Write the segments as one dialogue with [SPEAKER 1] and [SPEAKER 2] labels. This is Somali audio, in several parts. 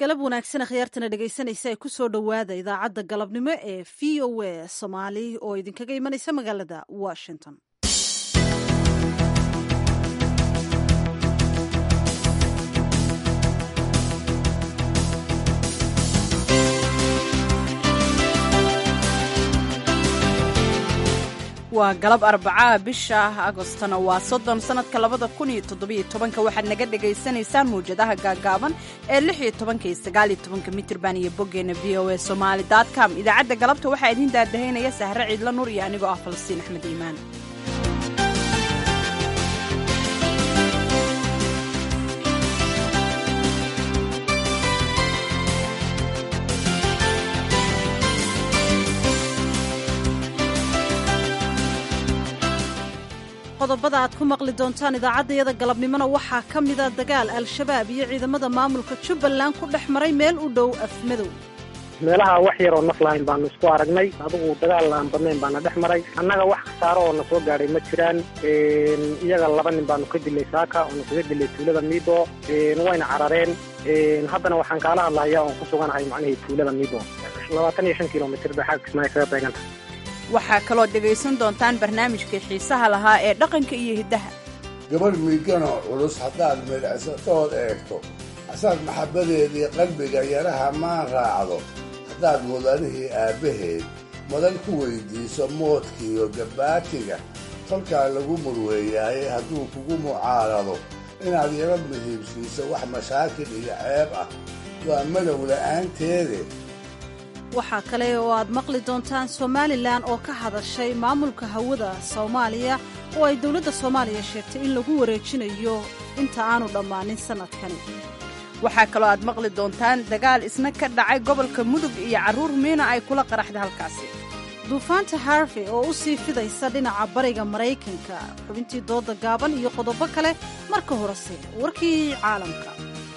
[SPEAKER 1] galab wanaagsan akhyaartana dhegaysanaysa ee kusoo dhowaada idaacadda galabnimo ee v o a soomaali oo idinkaga imanaysa magaalada washington
[SPEAKER 2] waa galab arbacaa bisha agostona waa soddon sannadka labada kun iyo toddobiyo tobanka waxaad naga dhagaysanaysaan mawjadaha gaagaaban ee lix iyo tobanka iyo sagaaliyo tobanka mitirban iyo boggeenna v o a somaali com idaacadda galabta waxaa idiin daadahaynaya sahre ciidla nur iyo anigoo ah falastiin axmed iimaan
[SPEAKER 1] qodobada aad ku maqli doontaan idaacaddayada galabnimona waxaa ka mida dagaal al-shabaab iyo ciidamada maamulka jubbaland ku dhex maray meel u dhow afmadow
[SPEAKER 3] meelaha wax yaroo naf lahayn baanu isku aragnay adigu dagaal aan badnayn baana dhex maray annaga wax khasaaro oo na soo gaadhay ma jiraan iyaga laba nin baanu ka dilay saaka oo na kaga dilay tuulada miido wayna carareen haddana waxaan kaala hadlahayaa oon ku suganahay macnihii tuulada miido labaatan iyo shan kilomitr bay xagga kismaayo kaga beeganta
[SPEAKER 2] waxaa kaloo dhegaysan doontaan barnaamijkii xiisaha lahaa ee dhaqanka iyo hiddaha
[SPEAKER 4] gabadh miiganoo culus haddaad midhacsatood eegto asaad maxabbadeedii qalbiga yaraha maan raacdo haddaad mudanihii aabbaheed madan ku weyddiiso moodkiiyo gabbaatiga kolkaa lagu murweeyaaye hadduu kugu mucaarado inaad yaro muhiibsiiso wax mashaakil iyo ceeb ah waa madow la'aanteede
[SPEAKER 1] waxaa kale oo aad maqli doontaan somalilan oo ka hadashay maamulka hawada soomaaliya oo ay dowladda soomaaliya sheegtay in lagu wareejinayo inta aanu dhammaanin sannadkani
[SPEAKER 2] waxaa kaloo aad maqli doontaan dagaal isna ka dhacay gobolka mudug iyo carruur miina ay kula qaraxda halkaasi
[SPEAKER 1] duufaanta harvey oo u sii fidaysa dhinaca bariga maraykanka xubintii dooda gaaban iyo qodobo kale marka horese warkii caalamka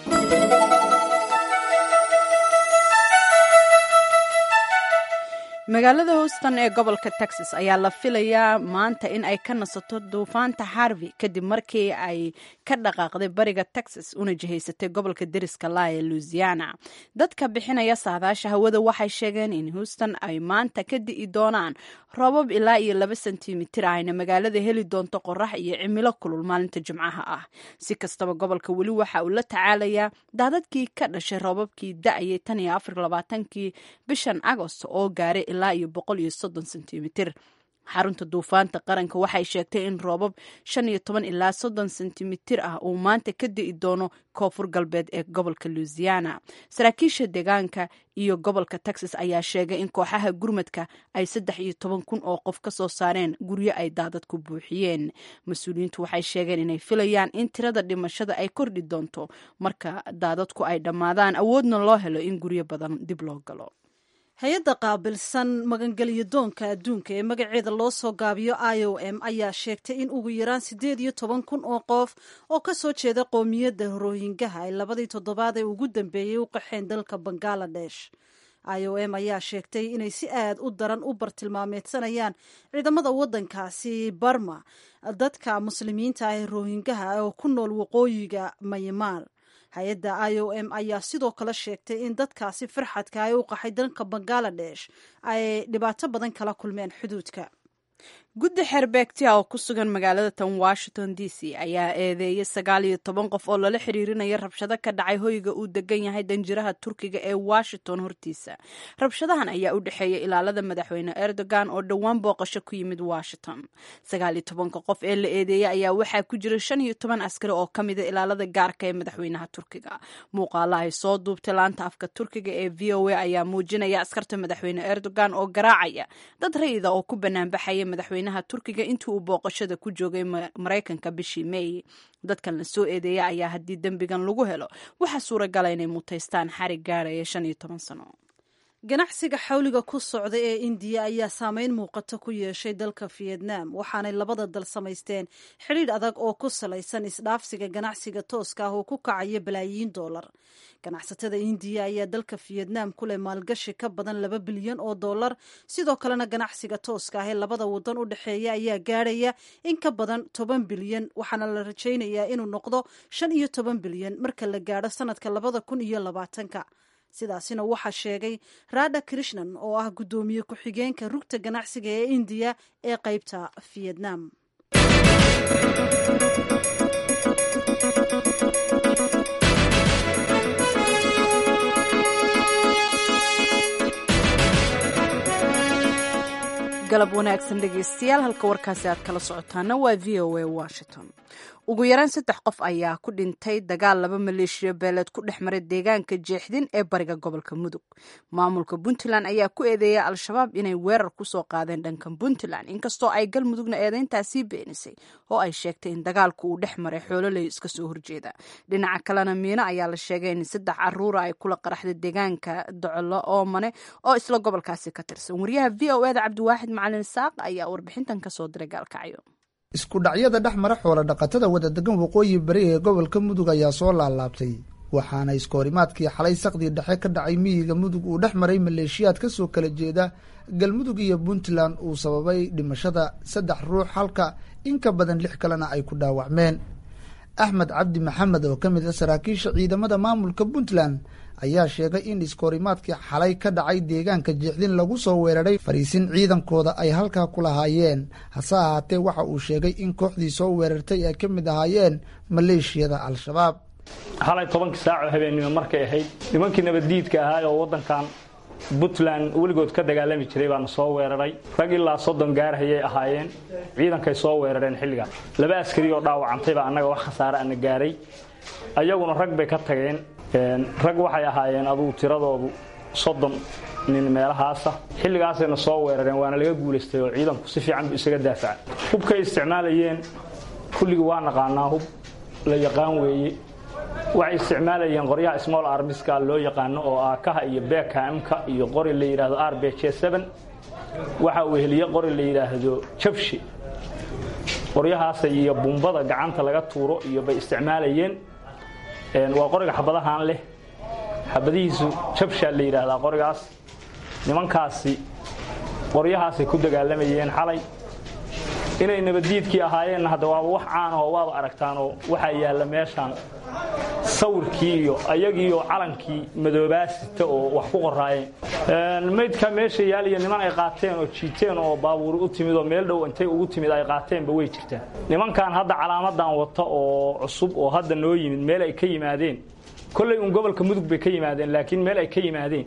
[SPEAKER 2] magaalada houston ee gobolka texas ayaa la filayaa maanta in ay ka nasato duufaanta harvey kadib markii ay ka dhaqaaqday bariga texas una jihaysatay gobolka deriska laa ee louisiana dadka bixinaya saadaasha hawada waxay sheegeen in houston ay maanta ka di'i doonaan roobab ilaa iyo laba sentimitir ayna magaalada heli doonto qorax iyo cimilo kulul maalinta jimcaha ah si kastaba gobolka weli waxa uu la tacaalayaa daadadkii ka dhashay roobabkii da-ayay tan iyo afar labaatankii bishan agost oo gaaray ilaa iyo boqol iyo soddon sentimitir xarunta duufaanta qaranka waxay sheegtay in roobab shan iyo toban ilaa soddon sentimitir ah uu maanta ka di'i doono koonfur galbeed ee gobolka louisiana saraakiisha deegaanka iyo gobolka texas ayaa sheegay in kooxaha gurmadka ay saddex iyo toban kun oo qof ka soo saareen guryo ay daadad ku buuxiyeen mas-uuliyiintu waxay sheegeen inay filayaan in tirada dhimashada ay kordhi doonto marka daadadku ay dhammaadaan awoodna loo helo in guryo badan dib loo galo
[SPEAKER 1] hay-adda qaabilsan magangelyo doonka adduunka ee magaceeda loo soo gaabiyo i o m ayaa sheegtay in ugu yaraan siddeed iyo toban kun oo qof oo ka soo jeeda qoomiyadda rohingaha ay labadii toddobaad ee ugu dambeeyey u qaxeen dalka bangaladesh i o m ayaa sheegtay inay si aad u daran u bartilmaameedsanayaan ciidamada waddankaasi barma dadka muslimiinta ah ee rohingaha oo ku nool waqooyiga mayamaar hay-adda i o m ayaa sidoo kale sheegtay in dadkaasi farxadka ay u qaxay dalka bangaladesh ay dhibaato badan kala kulmeen xuduudka
[SPEAKER 2] guddi xeerbeegtia oo ku sugan magaalada tan washington d c ayaa eedeeyay sagaal iyo toban qof oo lala xiriirinaya rabshado ka dhacay hoyga uu degan yahay danjiraha turkiga ee washington hortiisa rabshadahan ayaa u dhexeeya ilaalada madaxweyne erdogan oo dhowaan booqasho ku yimid washington sagaal iyo tobanka qof ee la eedeeyay ayaa waxaa ku jira shan iyo toban askari oo ka mida ilaalada gaarka ee madaxweynaha turkiga muuqaala ay soo duubtay laanta afka turkiga ee v o a ayaa muujinaya askarta madaxweyne erdogan oo garaacaya dad rayida oo ku banaanbaxaya madaxweyne turkiga intii uu booqashada ku joogay maraykanka bishii meey dadkan la soo eedeeya ayaa haddii dembigan lagu helo waxaa suuragala inay mutaystaan xarig gaaraya shan iyo toban sano
[SPEAKER 1] ganacsiga xawliga ku socda ee indiya ayaa saameyn muuqato ku yeeshay dalka vietnam waxaanay labada dal samaysteen xidhiidh adag oo ku salaysan isdhaafsiga ganacsiga tooska ah oo ku kacaya balaayiin doolar ganacsatada indiya ayaa dalka vietnam ku leh maalgashi ka badan laba bilyan oo dollar sidoo kalena ganacsiga tooska ah ee labada wadan u dhexeeya ayaa gaadhaya in ka badan toban bilyan waxaana la rajaynayaa inuu noqdo shan iyo toban bilyan marka la gaadho sanadka labada kun iyo labaatanka sidaasina waxaa sheegay radha krishnan oo ah guddoomiye ku-xigeenka rugta ganacsiga ee indiya ee qaybta vietnam
[SPEAKER 2] galab wanaagsan dhegeystayaal halka warkaasi aad kala socotaana waa v o a washington ugu yaraan saddex qof ayaa ku dhintay dagaal laba maleeshiya beeleed ku dhex maray deegaanka jeexdin ee bariga gobolka mudug maamulka puntland ayaa ku eedeeyay al-shabaab inay weerar kusoo qaadeen dhanka puntland inkastoo ay galmudugna eedeyntaasii beenisay oo ay sheegtay in dagaalku uu dhex maray xoololey iska soo horjeeda dhinaca kalena miino ayaa la sheegay in saddex caruura ay kula qaraxday deegaanka docolo oomane oo isla gobolkaasi ka tirsan wariyaha v o eda cabdiwaaxid macalin saaq ayaa warbixintan kasoo diray gaalkacyo
[SPEAKER 5] isku dhacyada dhex mara xoola dhaqatada wadadegan waqooyi bari ee gobolka mudug ayaa soo laalaabtay waxaana iskoorimaadkii xalay saqdii dhexe ka dhacay miyiga mudug uu dhex maray maleeshiyaad ka soo kala jeeda galmudug iyo puntland uu sababay dhimashada saddex ruux halka in ka badan lix kalena ay ku dhaawacmeen axmed cabdi maxamed oo ka mid a saraakiisha ciidamada maamulka puntland ayaa sheegay in iskoorimaadkii xalay ka dhacay deegaanka jeexdin lagu soo weeraray fariisin ciidankooda ay halkaa ku lahaayeen hase ahaatee waxa uu sheegay in kooxdii soo weerartay ay ka mid ahaayeen maleeshiyada al-shabaab
[SPEAKER 6] xalay tobankii saacoo habeennimo markay ahayd nimankii nabaddiidka ahaa oo waddankan puntland weligood ka dagaalami jiray baana soo weeraray rag ilaa soddon gaarhayay ahaayeen ciidankay soo weerareen xilligaas laba askari oo dhaawacantayba annaga wax khasaare ana gaaray ayaguna rag bay ka tageen rag waxay ahaayeen adugu tiradoodu soddon nin meelahaasa xilligaasayna soo weerareen waana laga guulaystay oo ciidanku si fiican bu isaga daafaca hubkay isticmaalayeen kulligii waa naqaanaa hub la yaqaan weeye waxay isticmaalayeen qoryaha small armiska loo yaqaano oo aakaha iyo bekamka iyo qori la yidhaahdo r b j waxa uu heliye qori la yidhaahdo jabshi qoryahaasa iyo bumbada gacanta laga tuuro iyo bay isticmaalayeen waa qoriga xabadahaan leh xabadihiisu jabshaa la yidhaahdaa qorigaas nimankaasi qoryahaasay ku dagaalamayeen xalay inay nabaddiidkii ahaayeenna hadda waaba wax caanahoo waaba aragtaanoo waxaa yaalla meeshaan sawirkii iyo ayagiioo calankii madoobaasita oo wax ku qoraayeen maydka meesha yaaliya niman ay qaateen oo jiiteen oo baabuuri u timid oo meel dhow intay ugu timid ay qaateenba way jirtaan nimankan hadda calaamadan wata oo cusub oo hadda noo yimid meel ay ka yimaadeen kollay uun gobolka mudug bay ka yimaadeen laakiin meel ay ka yimaadeen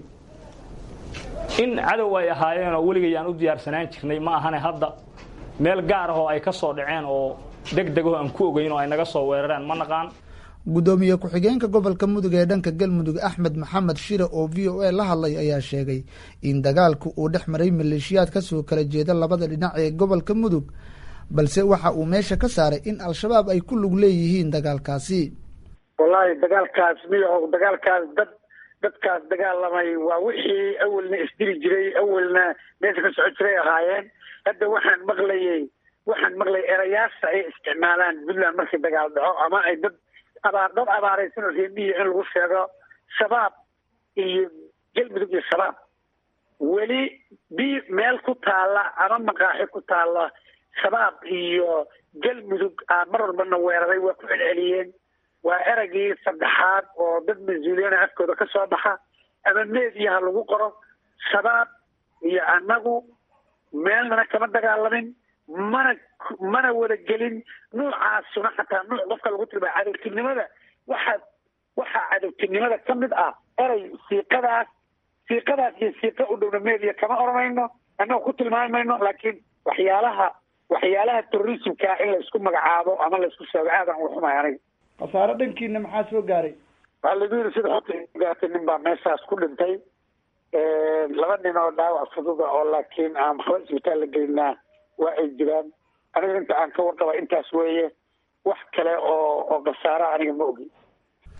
[SPEAKER 6] in cadow ay ahaayeen oo weligayaan u diyaarsanaan jirnay ma ahane hadda meel gaar ah oo ay ka soo dhaceen oo deg degaho aan ku ogeyn oo ay naga soo weerareen ma naqaan
[SPEAKER 5] guddoomiye ku-xigeenka gobolka mudug ee dhanka galmudug axmed maxamed shire oo v o a la hadlay ayaa sheegay in dagaalku uu dhex maray maleeshiyaad kasoo kala jeeda labada dhinac ee gobolka mudug balse waxa uu meesha ka saaray in al-shabaab ay ku lug leeyihiin dagaalkaasi
[SPEAKER 7] wallaahi dagaalkaas miyaho dagaalkaas dad dadkaas dagaalamay waa wixii awelna isdili jiray awelna meesha ka soco jiray ahaayeen hadda waxaan maqlayay waxaan maqlayay erayaasha ay isticmaalaan puntland markii dagaal dhaco ama ay dad abaar dad abaaraysan oo reemiya in lagu sheego shabaab iyo galmudug iyo shabaab weli bi meel ku taalla ama maqaaxi ku taalla shabaab iyo galmudug aa mar walbana weeraray waa ku celceliyeen waa eragii saddexaad oo dad mas-uuliyana afkooda ka soo baxa ama meediyaha lagu qoro shabaab iyo annagu meelnana kama dagaalamin mana mana wada gelin nuucaasuna xataa nuuc qofka lagu tilmaa cadowtinimada waxaa waxaa cadowtinimada ka mid ah eray siiqadaas siiqadaas iyo siiqa u dhowna media kama oranayno annaga ku tilmaami mayno laakiin waxyaalaha waxyaalaha terrorismka in laysku magacaabo ama laysku sheego aadan uga xumay aniga
[SPEAKER 5] khasaaro dhankiina maxaa soo gaaray
[SPEAKER 7] waxaa lagu yidhi sida xota gaartay nin baa meeshaas ku dhintay laba nin oo dhaawac fududa oo laakiin aan waxba isbitaal la gelinaa waa ay jiraan aniga inta aan ka warqaba intaas weeye wax kale oo oo khasaara aniga ma ogi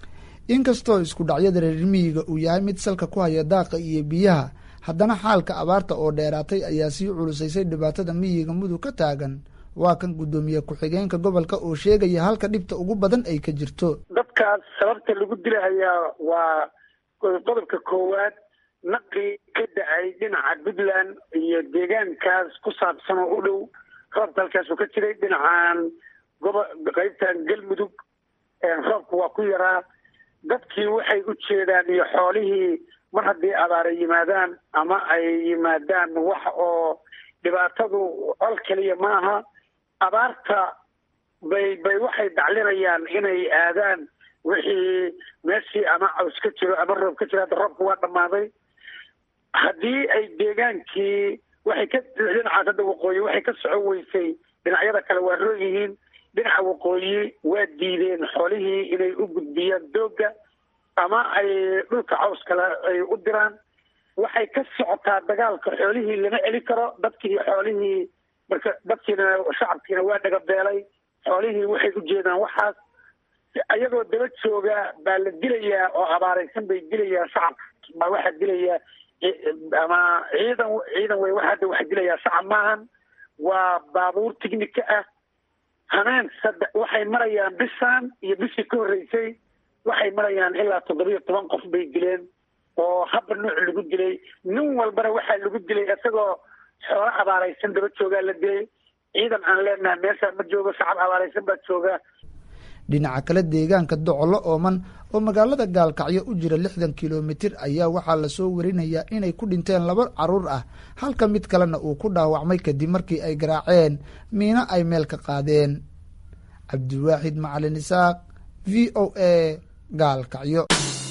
[SPEAKER 5] inkastoo isku dhacyada reer miyiga uu yahay mid salka ku haya daaqa iyo biyaha haddana xaalka abaarta oo dheeraatay ayaa sii culusaysay dhibaatada miyiga mudug ka taagan waa kan guddoomiye ku-xigeenka gobolka oo sheegaya halka dhibta ugu badan ay ka jirto
[SPEAKER 7] dadkaas sababta lagu dilahayaa waa qodobka koowaad naqi ka da-ay dhinaca puntland iyo deegaankaas ku saabsan oo u dhow roobka halkaasuu ka jiray dhinacan gobo qaybtan galmudug roobka waa ku yaraa dadkii waxay u jeedaan iyo xoolihii mar haddii abaara yimaadaan ama ay yimaadaan wax oo dhibaatadu col keliya maaha abaarta bay bay waxay daclinayaan inay aadaan wixii meeshii ama caws ka jiro ama roob ka jiro hadda roobka waa dhammaaday haddii ay deegaankii waxay ka dhinacaas hadda waqooyi waxay ka socon weysay dhinacyada kale waa roog yihiin dhinaca waqooyi waa diideen xoolihii inay u gudbiyaan doogga ama ay dhulka caws kale ay u diraan waxay ka socotaa dagaalka xoolihii lama celi karo dadkii xoolihii marka dadkiina shacabkiina waa dhagabeelay xoolihii waxay u jeedaan waxaas ayagoo daba jooga baa la dilayaa oo abaaraysan bay dilayaa shacabka baa waxaa dilayaa ama ciidan ciidan wey waxa hadda waxa dilayaa shacab maahan waa baabuur tignika ah hameen saddex waxay marayaan bishaan iyo bishii ka horreysay waxay marayaan ilaa toddobiyo toban qof bay dileen oo habba nooc lagu dilay nin walbana waxaa lagu dilay isagoo xoolo abaaraysan daba joogaa la dilay ciidan aan leenahay meeshaa ma joogo shacab abaaraysan baa jooga
[SPEAKER 5] dhinaca kale deegaanka docolo ooman oo magaalada gaalkacyo u jira lixdan kilomitir ayaa waxaa lasoo warinayaa inay ku dhinteen laba caruur ah halka mid kalena uu ku dhaawacmay kadib markii ay garaaceen miino ay meel ka qaadeen cabdiwaaxid macalin isaaq v o a gaalkacyo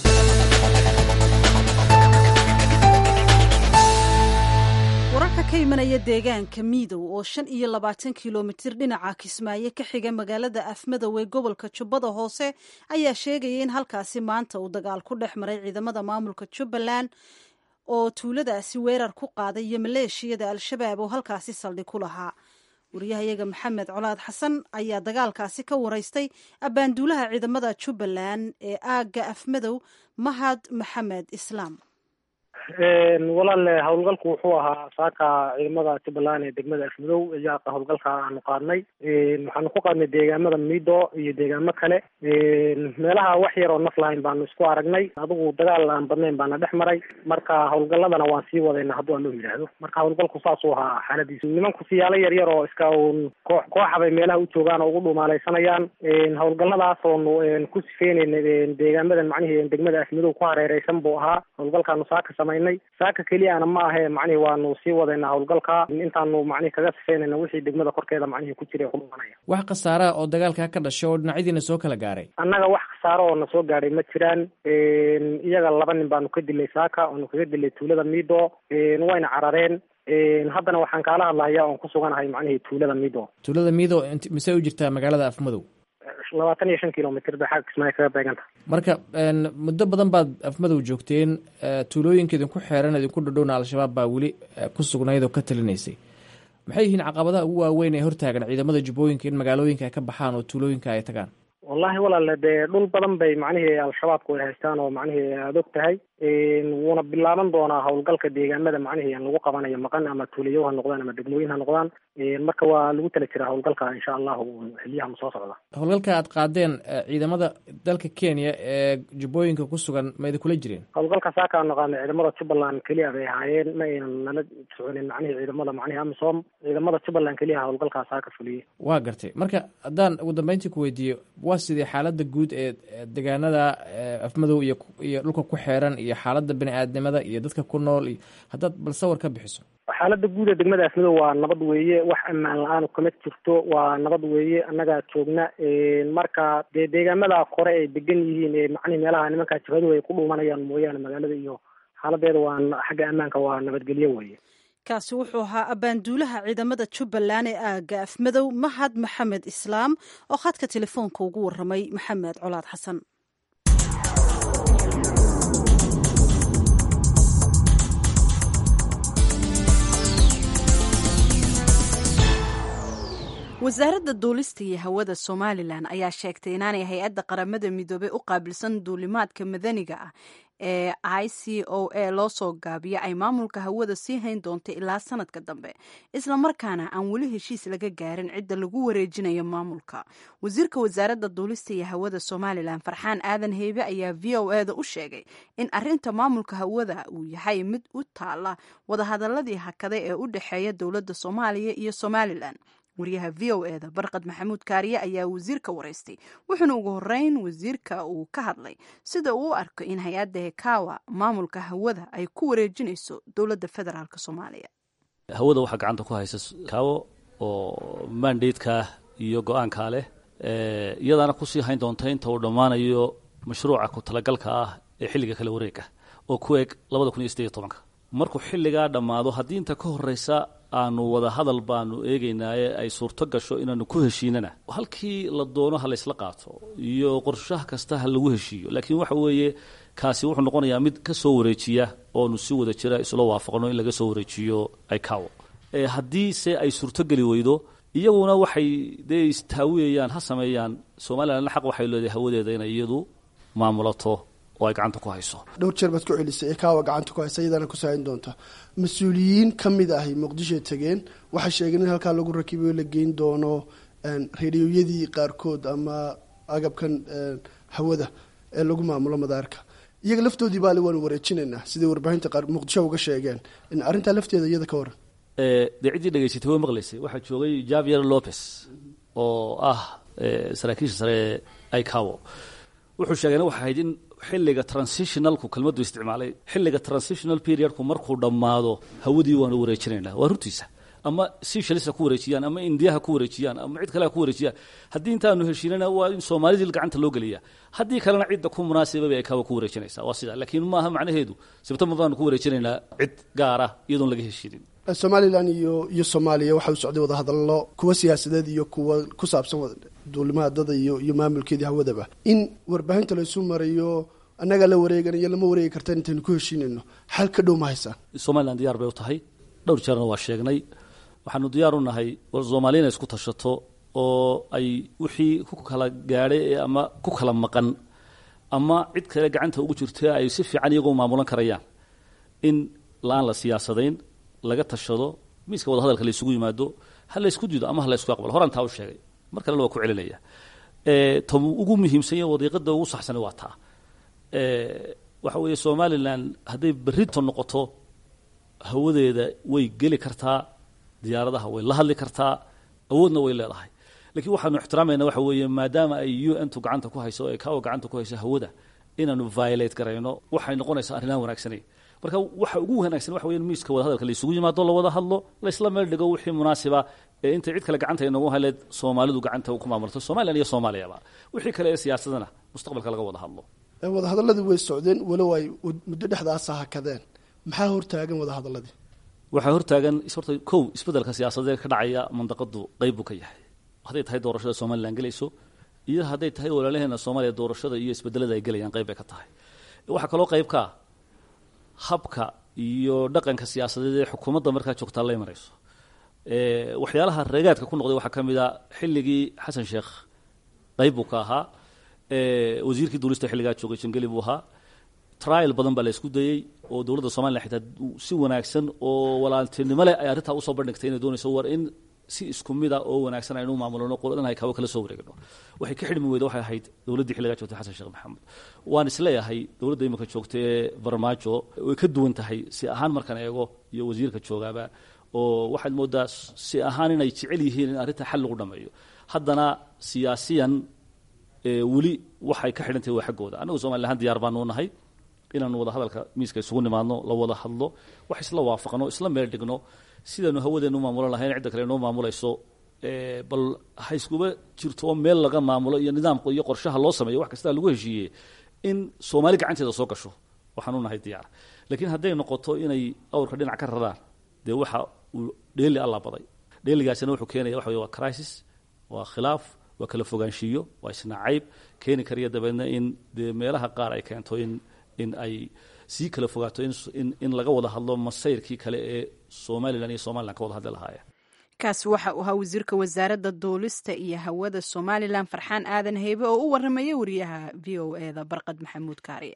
[SPEAKER 1] wararka ka imanaya deegaanka miidow oo shan iyo labaatan kilomitir dhinaca kismaayo ka xiga magaalada afmadow ee gobolka jubbada hoose ayaa sheegaya in halkaasi maanta uu dagaal ku dhex maray ciidamada maamulka jubbaland oo tuuladaasi weerar ku qaaday iyo maleeshiyada al-shabaab oo halkaasi saldhig ku lahaa wariyahayaga maxamed colaad xasan ayaa dagaalkaasi ka waraystay abbaanduulaha ciidamada jubbaland ee aagga afmadow mahad maxamed islaam
[SPEAKER 3] walaale howlgalku wuxuu ahaa saaka ciidamada jubbaland ee degmada afmadow ayaa howlgalka aanu qaadnay waxaanu ku qaadnay deegaamada miido iyo deegaamo kale meelaha wax yar oo naf lahayn baanu isku aragnay adigu dagaal aan badnayn baana dhex maray marka howlgaladana waan sii wadayna hadduu aan loo yidhaahdo marka howlgalku saasuu ahaa xaaladiisu nimanku siyaalo yar yar oo iska uun koox kooxabay meelaha u joogaan oo ugu dhumaalaysanayaan howlgaladaas oonu ku sifeynayna deegaamadan macnihii degmada afmadow ku hareereysan buu ahaa howlgalkaanu saaka samay saaka keliyana ma ahe macnihi waanu sii wadaynaa howlgalka intaanu macnihi kaga sifeynayna wixii degmada korkeeda macnihi ku jiray ku dhumanaya
[SPEAKER 8] wax khasaaraha oo dagaalkaa ka dhashay oo dhinacyadiina soo kala gaaray
[SPEAKER 3] annaga wax khasaaro oo na soo gaadhay ma jiraan iyaga laba nin baanu ka dilay saaka oonu kaga dilay tuulada miido wayna carareen haddana waxaan kaala hadlahayaa oon ku suganahay macnihii tuulada miido
[SPEAKER 8] tuulada miido mise u jirtaa magaalada afmadow
[SPEAKER 3] labaatan iyo shan kilomitr bay xagga kismaayo kaga beeganta
[SPEAKER 8] marka muddo badan baad afmadow joogteen tuulooyinka idinku xeeran idinku dhadhowna al-shabaab baa weli ku sugnayd oo ka talinaysay maxay yihiin caqabadaha ugu waaweyn ee hortaagan ciidamada jubbooyinka in magaalooyinka ay ka baxaan oo tuulooyinka ay tagaan
[SPEAKER 3] wallahi walaale dee dhul badan bay macnihii al-shabaabku ay haystaan oo macnihii aada og tahay wuuna bilaaban doonaa howlgalka deegaamada macnihii lagu qabanayo maqan ama tuulayo ha noqdaan ama degmooyin ha noqdaan marka waa lagu tala jiraa howlgalka insha allahu xiliyaha soo socda
[SPEAKER 8] howlgalka aad qaadeen ciidamada dalka kenya ee jubbooyinka ku sugan ma idinkula jireen
[SPEAKER 3] howlgalka saaka aanu qaadnay ciidamada jubbaland keliya bay ahaayeen ma aynan nala soconin macnihii ciidamada macnihi amisom ciidamada jubbaland keliya howlgalkaa saaka fuliyey
[SPEAKER 8] waa gartay marka haddaan ugu dambeyntii ku weydiiyo waa sidii xaalada guud ee deegaanada afmadow iyo iyo dhulka ku xeeran iyo xaalada bini aadnimada iyo dadka ku nool iyo haddaad bal sawir ka bixiso
[SPEAKER 3] xaalada guud ee degmada afmadow waa nabad weeye wax ammaan la-aan kama jirto waa nabad weeye annagaa joogna marka dee deegaamada kore ay degan yihiin ee macnihi meelaha nimankaa jabhadu ay ku dhuumanayaan mooyaane magaalada iyo xaaladeeda waa xagga ammaanka waa nabadgelyo weeye
[SPEAKER 1] kaasi wuxuu ahaa abbaanduulaha ciidamada jubbaland ee aagga afmadow mahad maxamed islaam oo khadka telefoonka ugu waramay maxamed colaad xasan
[SPEAKER 2] wasaaradda duulista iyo hawada somalilan ayaa sheegtay inaanay hay-adda qaramada midoobey u qaabilsan duulimaadka madaniga ah ee i c o a loo soo gaabiyo ay maamulka hawada sii hayn doonta ilaa sanadka dambe islamarkaana aan weli heshiis laga gaarin cidda lagu wareejinayo maamulka wasiirka wasaaradda duulista iyo hawada somalilan farxaan aadan heybe ayaa v o e da u sheegay in arinta maamulka hawada uu yahay mid u taala wadahadaladii hakade ee u dhexeeya dowladda soomaaliya iyo somalilan wariyaha v o eda barqad maxamuud kaariye ayaa wasiirka waraystay wuxuuna ugu horeyn wasiirka uu ka hadlay sida uu u arko in hay-adda hekawa maamulka hawada ay ku wareejinayso dowladda federaalk soomaaliya
[SPEAKER 9] hawada waxaa gacanta ku haysa kaawo oo mandatekaa iyo go-aankaa leh iyadaana kusii hayn doonta inta uu dhammaanayo mashruuca ku talagalka ah ee xilliga kala wareega oo ku eg labada kun iyo sideed iyo tobanka markuu xilligaa dhammaado haddii inta ka horreysa aanu wada hadal baanu eegaynaaye ay suurto gasho inaanu ku heshiinana halkii la doono ha laysla qaato iyo qorshaha kasta ha lagu heshiiyo laakiin waxa weeye kaasi wuxuu noqonayaa mid ka soo wareejiya oonu si wada jira isla waafaqno in laga soo wareejiyo icawo haddii se ay suurtogeli weydo iyaguna waxay dee istaawiyayaan ha sameeyaan somalilanna xaq waxay leedahay hawadeeda inay iyadu maamulato oo ay gacanta ku hayso
[SPEAKER 10] dhowr jeer baad ku celisay ekaawa gacanta ku haysa iyadaana ku saahin doonta mas-uuliyiin ka mid ahi muqdishoy tegeen waxay sheegeen in halkaa lagu rakibayo la geyn doono rediyoyadii qaarkood ama agabkan hawada ee lagu maamulo madaarka iyaga laftoodii baale waanu wareejinaynaa siday warbaahinta qaar muqdisho uga sheegeen in arrintaa lafteeda iyada ka waran
[SPEAKER 9] dee ciddii dhegaysatay way maqlaysay waxaa joogay javier lopez oo ah saraakiisha sare ee icawo wuxuu sheegeen waxay ahayd in xilliga transitionalku kelmaddu isticmaalay xilliga transitional periodku markuu dhammaado hawadii waanu wareejinaynaa waa runtiisa ama sishalisa ku wareejiyaan ama indiyaha ku wareejiyaan ama cid kale ha ku wareejiyaan haddii intaanu heshiinana waa in soomaalidii gacanta loo geliya haddii kalena cidda ku munaasibaba ay kawa ku wareejinaysa waa sidaa laakiin maaha macnaheedu sebtembar baanu ku wareejinaynaa cid gaara iyadoon laga heshiinin
[SPEAKER 10] somalilan iyo iyo soomaaliya waxaa u socday wadahadallo kuwa siyaasadeed iyo kuwa ku saabsan duulimaadada iyo iyo maamulkeedii hawadaba in warbaahinta laysu marayo annagaa la wareeganayo lama wareegi kartaan intaynu ku heshiinayno xal ka dhow ma haysaan
[SPEAKER 9] somalilan diyaar bay u tahay dhowr jeerna waa sheegnay waxaanu diyaar u nahay soomaaliya inay isku tashato oo ay wixii ku kala gaadhay ama ku kala maqan ama cid kale gacanta ugu jirta ay si fiican iyagoo maamulan karayaan in la-aan la siyaasadayn laga tashado miiska wada hadalka la isugu yimaado ha la ysku diido ama ha la ysku aqbalo horaan taa u sheegay mar kalena waa ku celinaya ta ugu muhiimsanya wadiiqada ugu saxsana waa taa waxa weeye somalilan hadday berrito noqoto hawadeeda way geli kartaa diyaaradaha way la hadli kartaa awoodna way leedahay lakiin waxaanu ixtiraamayna waxa weeye maadaama ay u n tu gacanta ku hayso o kawa gacanta ku hayso hawada inaanu violate garayno waxay noqonaysaa arrinaan wanaagsanayn marka waxa ugu wanaagsan waxa weya miiska wada hadalka la isugu yimaado la wada hadlo laysla meel dhigo wixii munaasiba ee intay cid kale gacanta inagu haleed soomaalidu gacanta ku maamulto somalilan iyo soomaaliyaba wixii kale ee siyaasadana mustaqbalka laga wada hadlo
[SPEAKER 10] wadahadaladii way socdeen walow ay muddo dhexdaasa hakadeen maxaa hortaagan wadahadaladii
[SPEAKER 9] waxaa hortaagan horta kow isbeddelka siyaasadeed ka dhacaya mandaqadu qeyb buu ka yahay hadday tahay doorashada somalilan gelayso iyo hadday tahay walaalaheena soomaaliya doorashada iyo isbedelada ay gelayaan qeyb bay ka tahay waxaa kaloo qeyb kaa habka iyo dhaqanka siyaasadeed ee xukuumadda markaa joogtaa la imanayso waxyaalaha reegaadka ku noqday waxaa ka mid a xilligii xasan sheekh qeyb buu ka ahaa wasiirkii duulista xilligaa joogay jangeli buu ahaa trial badan baa la isku dayey oo dowladda somalilan xitaa si wanaagsan oo walaaltinimo leh ay arrintaa usoo bandhigtay inay doonayso war in si isku mid a oo wanaagsan aynu maamulno qoladan ay kawo kala soo wareegno waxay ka xidhmi weyda waxay ahayd dowladdii xilligaa joogtay xasan sheekh maxamed waan isleeyahay dowladda imika joogta ee farmaajo way ka duwan tahay si ahaan markaan eego iyo wasiirka joogaaba oo waxaad moodaa si ahaan inay jecel yihiin in arrinta xal lagu dhameeyo haddana siyaasiyan weli waxay ka xidhan tahay waa xaggooda annagu somalilan ahaan diyaar baanu nahay inaanu wada hadalka miiska isugu nimaadno la wada hadlo wax isla waafaqno isla meel dhigno sidaanu hawadeenu maamulan lahayn cidda kale noo maamulayso bal ha iskuba jirto oo meel laga maamulo iyo nidaamka iyo qorshaha loo sameeyo wax kastaa lagu heshiiyey in soomaali gacanteeda soo gasho waxaanu nahay diyaar laakiin hadday noqoto inay awrka dhinac ka raraan dee waxa uu dheeli alla baday dheeligaasina wuxuu keenaya waxa wey waa crisis waa khilaaf waa kala fogaanshiiyo waa isnacayb keeni kariya dabeedna in dee meelaha qaar ay keento in in ay sii kala fogaato in in laga wada hadlo masayrkii kale ee somalilan iyo somalilan ka wada hadli lahaayeen
[SPEAKER 2] kaasi waxa uu ahaa wasiirka wasaaradda duulista iyo hawada somalilan farxaan aadan heybe oo u waramaya wariyaha v o e da barqad maxamuud kaariye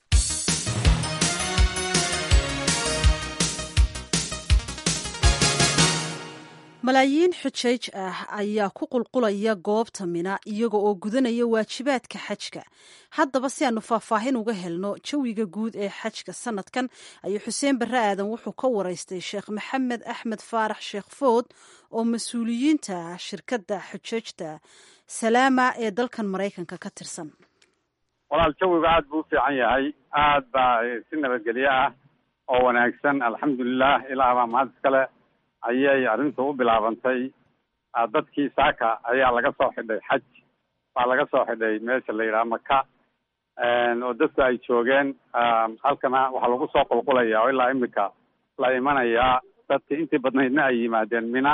[SPEAKER 1] malaayiin xujayj ah ayaa ku qulqulaya goobta mina iyaga oo gudanaya waajibaadka xajka haddaba si aanu faahfaahin uga helno jawiga guud ee xajka sanadkan ayuu xuseen barre aadan wuxuu ka waraystay sheekh maxamed axmed faarax sheekh food oo mas-uuliyiinta shirkadda xujajta salaama ee dalkan maraykanka ka tirsan
[SPEAKER 11] walaal jawiga aada buu u fiican yahay aad baa si nabadgelyo ah oo wanaagsan alxamdulilah ilaah baa mahad iskale ayay arrintu u bilaabantay dadkii saaka ayaa laga soo xidhay xaj baa laga soo xidhay meesha la yidhaha maka oo dadku ay joogeen halkana waxaa lagu soo qulqulaya oo ilaa imika la imanayaa dadka intii badnaydna ay yimaadeen mina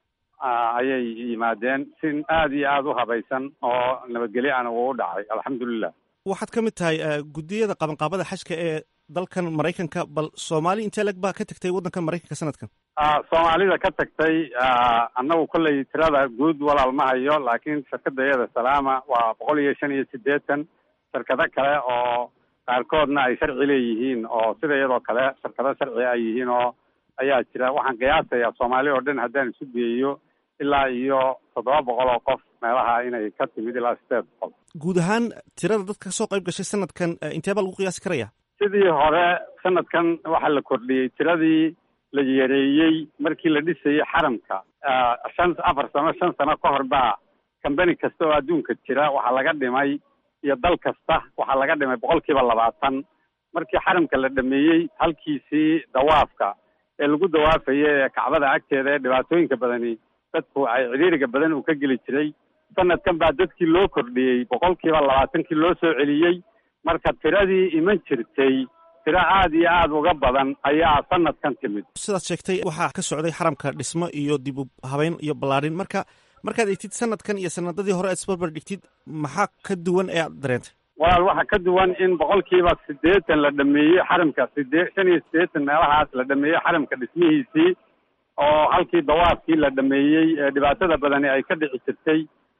[SPEAKER 11] ayay yimaadeen si aada iyo aada u habaysan oo nabadgelyo ana uu u dhacay alxamdulilah
[SPEAKER 12] waxaad ka mid tahay guddiyada qabanqaabada xajka ee dalkan maraykanka bal soomaali intee leg baa ka tagtay waddankan maraykanka sanadkan
[SPEAKER 11] soomaalida ka tagtay annagu kolley tirada guud walaal ma hayo laakiin shirkadda iyada salaama waa boqol iyo shan iyo siddeetan shirkado kale oo qaarkoodna ay sharci leeyihiin oo sida iyadoo kale shirkado sharci ay yihiin oo ayaa jira waxaan qiyaasayaa soomaali oo dhan haddaan isu geeyo ilaa iyo toddoba boqol oo qof meelaha inay ka timid ilaa sideed boqol
[SPEAKER 12] guud ahaan tirada dadka kasoo qayb gashay sanadkan intee baa lagu qiyaasi karaya
[SPEAKER 11] sidii hore sanadkan waxaa la kordhiyey tiradii la yareeyey markii la dhisayey xaramka shan afar sano shan sano ka hor baa kambani kasta oo adduunka jira waxaa laga dhimay iyo dal kasta waxaa laga dhimay boqol kiiba labaatan markii xaramka la dhameeyey halkiisii dawaafka ee lagu dawaafayay ee kacbada agteeda ee dhibaatooyinka badani dadku ay cidhiiriga badan uu ka geli jiray sanadkan baa dadkii loo kordhiyey boqol kiiba labaatankii loo soo celiyey marka tiradii iman jirtay tiro aada iyo aada uga badan ayaa sanadkan timid
[SPEAKER 12] sidaad sheegtay waxaa ka socday xaramka dhismo iyo dib u habeyn iyo ballaadhin marka markaad egtid sanadkan iyo sanadadii hore aad isbarbar dhigtid maxaa ka duwan ee aad dareentay
[SPEAKER 11] walaal waxaa ka duwan in boqolkiiba siddeetan la dhameeyey xaramka sidee shan iyo siddeetan meelahaas la dhameeyey xaramka dhismihiisii oo halkii dawaafkii la dhameeyey ee dhibaatada badani ay ka dhici jirtay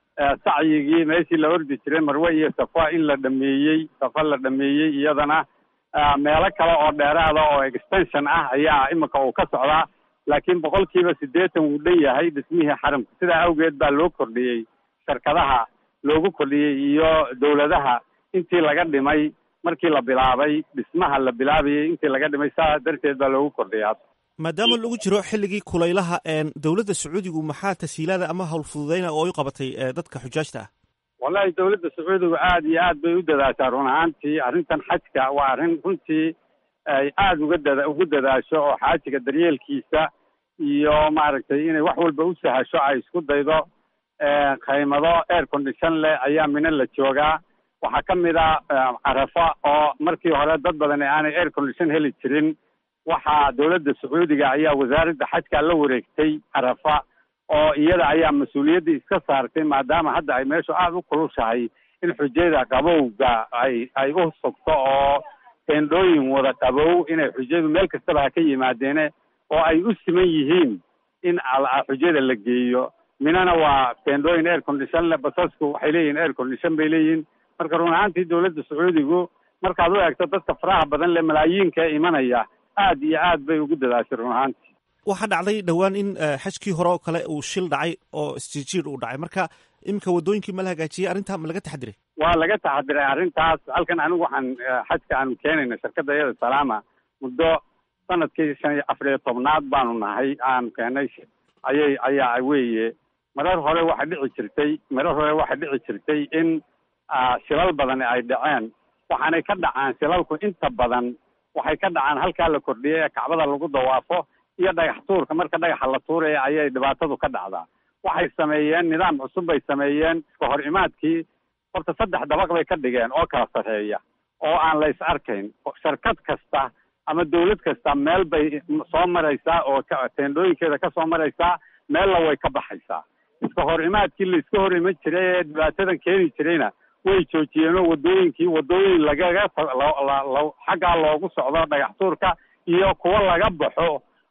[SPEAKER 11] sacyigii meeshii la ordi jiray marwe iyo safa in la dhameeyey safa la dhameeyey iyadana meelo kale oo dheeraada oo extension ah ayaa imika uu ka socdaa laakiin boqolkiiba siddeetan wuu dhan yahay dhismihii xaramka sidaa awgeed baa loo kordhiyey shirkadaha loogu kordhiyey iyo dowladaha intii laga dhimay markii la bilaabay dhismaha la bilaabayay intii laga dhimay saa darteed baa loogu kordhiyaa
[SPEAKER 12] maadaama lagu jiro xilligii kulaylaha dowladda sacuudigu maxaa tasiilaada ama hawl fududeyna oo u qabatay dadka xujaajta ah
[SPEAKER 11] wallahi dowladda sacuudigu aada iyo aad bay u dadaashaa run ahaantii arrintan xajka waa arrin runtii ay aada uga dada ugu dadaasho oo xaajiga daryeelkiisa iyo maaragtay inay wax walba u sahasho ay isku daydo qaymado air condition leh ayaa mina la joogaa waxaa ka mid a carafa oo markii hore dad badan aanay air condition heli jirin waxaa dowladda sacuudiga ayaa wasaaradda xajka la wareegtay carafa oo iyada ayaa mas-uuliyadda iska saartay maadaama hadda ay meeshu aada u kulushahay in xujada qabowga ay ay u sugto oo teendhooyin wada qabow inay xujadu meel kastaba ha ka yimaadeene oo ay u siman yihiin in xujada la geeyo minana waa teendhooyin air condition le basasku waxay leeyihin air condition bay leeyihin marka run ahaantii dowladda sacuudigu markaad u eegto dadka faraha badan le malaayiinka ee imanaya aad iyo aad bay ugu dadaashay run ahaantii
[SPEAKER 12] waxaa dhacday dhowaan in xajkii hore oo kale uu shil dhacay oo isjiirjiir uu dhacay marka iminka waddooyinkii ma la hagaajiyey arrintaa ma laga taxadiray
[SPEAKER 11] waa laga taxadiray arrintaas halkan anigu waxaan xajka aanu keenayna shirkadda iyada salaama muddo sanadkii shan iyo afar iyo tobnaad baanu nahay aanu keenay ayay ayaa weeye marar hore waxa dhici jirtay marar hore waxa dhici jirtay in shilal badan ay dhaceen waxaanay ka dhacaan shilalku inta badan waxay ka dhacaan halkaa la kordhiyay ee kacbada lagu dawaafo iyo dhagax tuurka marka dhagaxa la tuuraya ayay dhibaatadu ka dhacdaa waxay sameeyeen nidaam cusub bay sameeyeen iska hor imaadkii horta saddex dabaq bay ka dhigeen oo kala sarreeya oo aan la is arkayn shirkad kasta ama dawlad kasta meel bay soo maraysaa oo teendhooyinkeeda ka soo maraysaa meella way ka baxaysaa iska hor imaadkii la iska hor iman jiray ee dhibaatadan keeni jirayna way joojiyeenoo waddooyinkii waddooyin lagaga xaggaa loogu socdo dhagax tuurka iyo kuwo laga baxo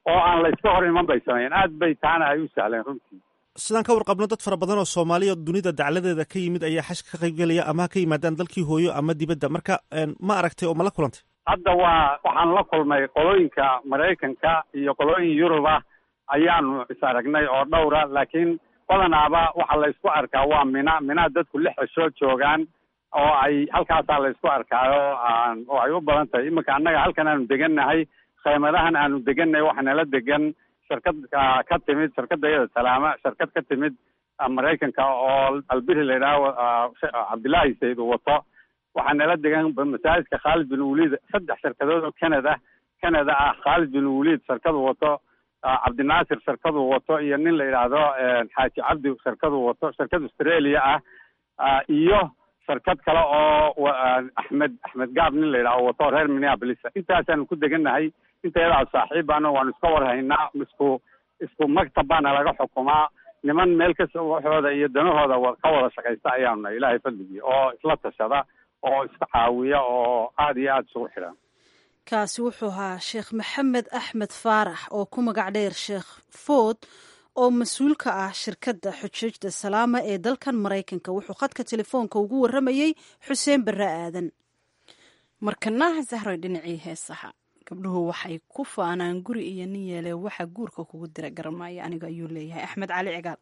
[SPEAKER 11] oo aan layska hor iman bay sameeyeen aad bay taana ay u sahleen runtii
[SPEAKER 12] sidaan ka warqabno dad fara badan oo soomaaliya dunida dacladeeda ka yimid ayaa xajka ka qaybgelaya ama ha ka yimaadaan dalkii hooyo ama dibadda marka ma aragtay oo ma la kulantay
[SPEAKER 11] hadda waa waxaan la kulmay qolooyinka maraykanka iyo qolooyin yurub ah ayaanu is aragnay oo dhowra laakiin badanaaba waxa laysku arkaa waa mina mina dadku lix cishoo joogaan oo ay halkaasaa laysku arkaayo oo ay u badan tahay iminka annaga halkan aanu degannahay khaymadahan aanu degannahay waxa nala degan shirkad ka timid shirkadda iyada salaama shirkad ka timid maraykanka oo albiri la yidhaaho cabdillaahi sayid uu wato waxaa nala degan masaajidka khaalid bin waliid saddex shirkadood oo canada canada ah khaalid bin waliid shirkadu wato cabdinaasir shirkadu wato iyo nin la yidhaahdo xaaji cabdi shirkadu wato shirkad australia ah iyo shirkad kale oo axmed axmed gaab nin la yidhahdo wato reer minneapolis intaasaanu ku degannahay inteedaa saaxiibana waanu iska warhaynaa isku isku maktab baana laga xukumaa niman meel kasta waxooda iyo danahooda ka wada shaqaysta ayaanu nahay ilaahay fadligii oo isla tashada oo iska caawiya oo aada iyo aada isugu xidhan
[SPEAKER 1] kaasi wuxuu ahaa sheekh maxamed axmed faarax oo ku magac dheer sheekh food oo mas-uul ka ah shirkadda xujuujda salaama ee dalkan maraykanka wuxuu khadka telefoonka ugu warramayey xuseen barre aadan
[SPEAKER 2] markanaha sahroy dhinacii heesaha gabdhuhu waxay ku faanaan guri iyo nin yeele waxa guurka kugu dira garamaayo aniga ayuu leeyahay axmed cali cigaal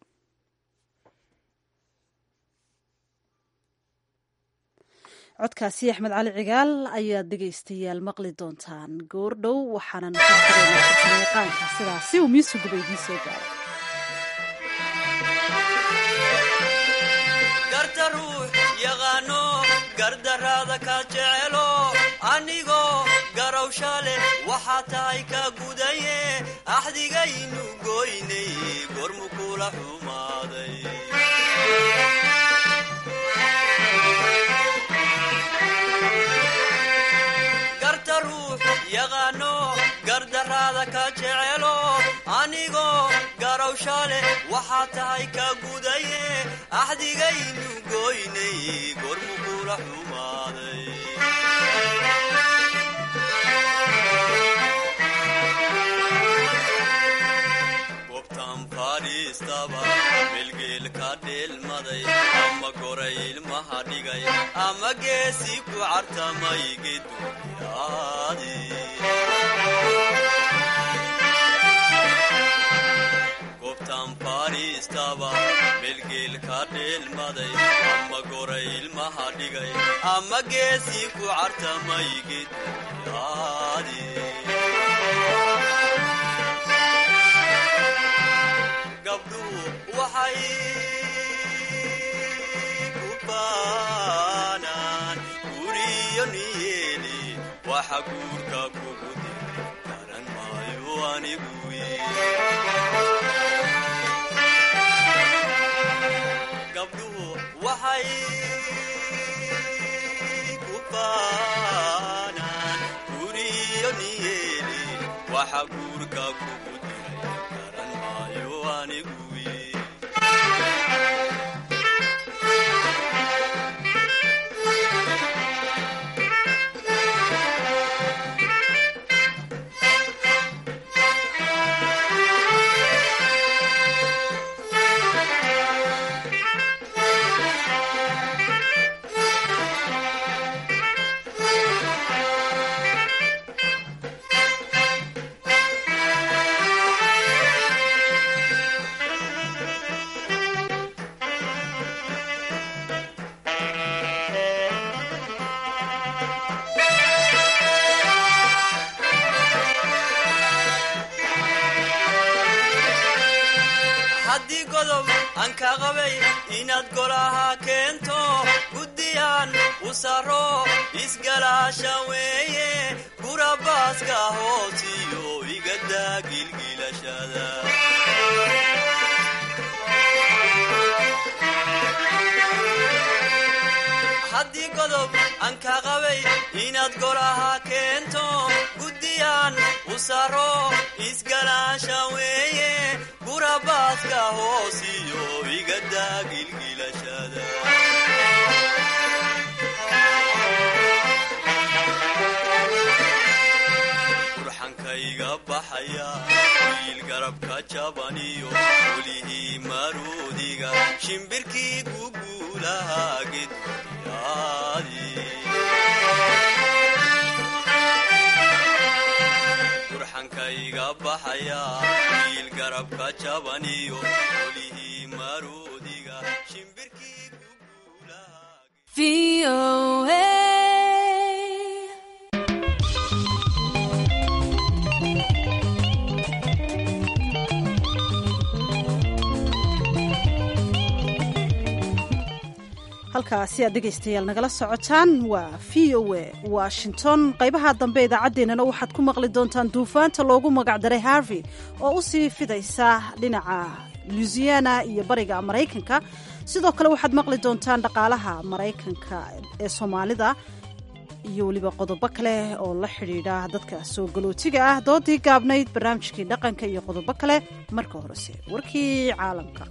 [SPEAKER 1] codkaasi axmed cali cigaal ayaad dhegaystayaal maqli doontaan goordhow waxaanan yaqaanka sidaasi uu miisuguba idiin soo gaaray
[SPEAKER 13] garta ruux yaqaano gardaraada ka jecelo anigoo garawsha leh waxaa tahay ka gudaye axdigaynu goynay gormu kula xumaaday garta ruux yaqaano gardaraada ka jecelo anigoo garawsha leh waxaa tahay ka gudaye axdigaynu goynay gormu kula xumaaday gobtan fadhiistaba melgeel ka dheelmaday ama goray ilmaha dhigay ama geesi ku cartamay geduyaadi gobtan fadhiistaba melgeel ka dheelmaday ama goray ilmaha dhigay ama geesi ku cartamay geduyaadi gabdhuhu waxay ku baanaan guriyo niyeeli waxa guurka kugu dira garan maayo anigu gabdhuhu waxay ku baanaan guriyo niyeeli waxa guurka kugu diray garan maayo anigu haddii godob aan ka qabay inaad golaha keento guddiyaan u saro isgalaasha weeye gurabaaska hoosiyo igadaa gilgilashada haddii godob aan ka qabay inaad golaha keento guddiyaan u saro isgalaasha weeye gurabaaska hoosiyo igadaa gilgilashada burxankayga baxaya garabka jabaniyo welihii maroodiga shimbirkii guguulaha gedyaadi gurxankayga baxaya wiil garabka jabaniyo welihii maroodiga shimbirkii
[SPEAKER 1] halkaasi aad dhegaystayaal nagala socotaan waa v o a washington qaybaha dambe idaacaddeenana waxaad ku maqli doontaan duufaanta loogu magacdaray harvey oo u sii fidaysa dhinaca luisiana iyo bariga maraykanka sidoo kale waxaad maqli doontaan dhaqaalaha maraykanka ee soomaalida iyo weliba qodobo kale oo la xidhiidha dadka soo galootiga ah doodii gaabnayd barnaamijkii dhaqanka iyo qodobo kale marka horese warkii caalamka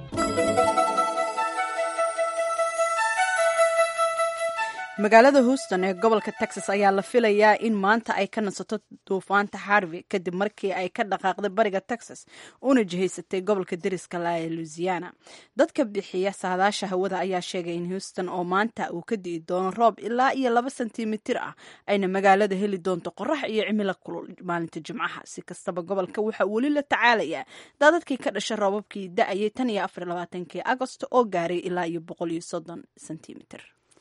[SPEAKER 2] magaalada houston ee gobolka texas ayaa la filayaa in maanta ay ka nasato duufaanta harvey kadib markii ay ka dhaqaaqday bariga texas una jihaysatay gobolka deriska la ee louisiana dadka bixiya saadaasha hawada ayaa sheegay in houston oo maanta uu ka di'i doono roob ilaa iyo laba sentimitir ah ayna magaalada heli doonto qorax iyo cimilo kulul maalinta jimcaha si kastaba gobolka waxaa weli la tacaalayaa daadadkii ka dhasha roobabkii da-ayay tan iyo afar labaatankii agosto oo gaaray ilaa iyo boqol iyo soddon sentimitir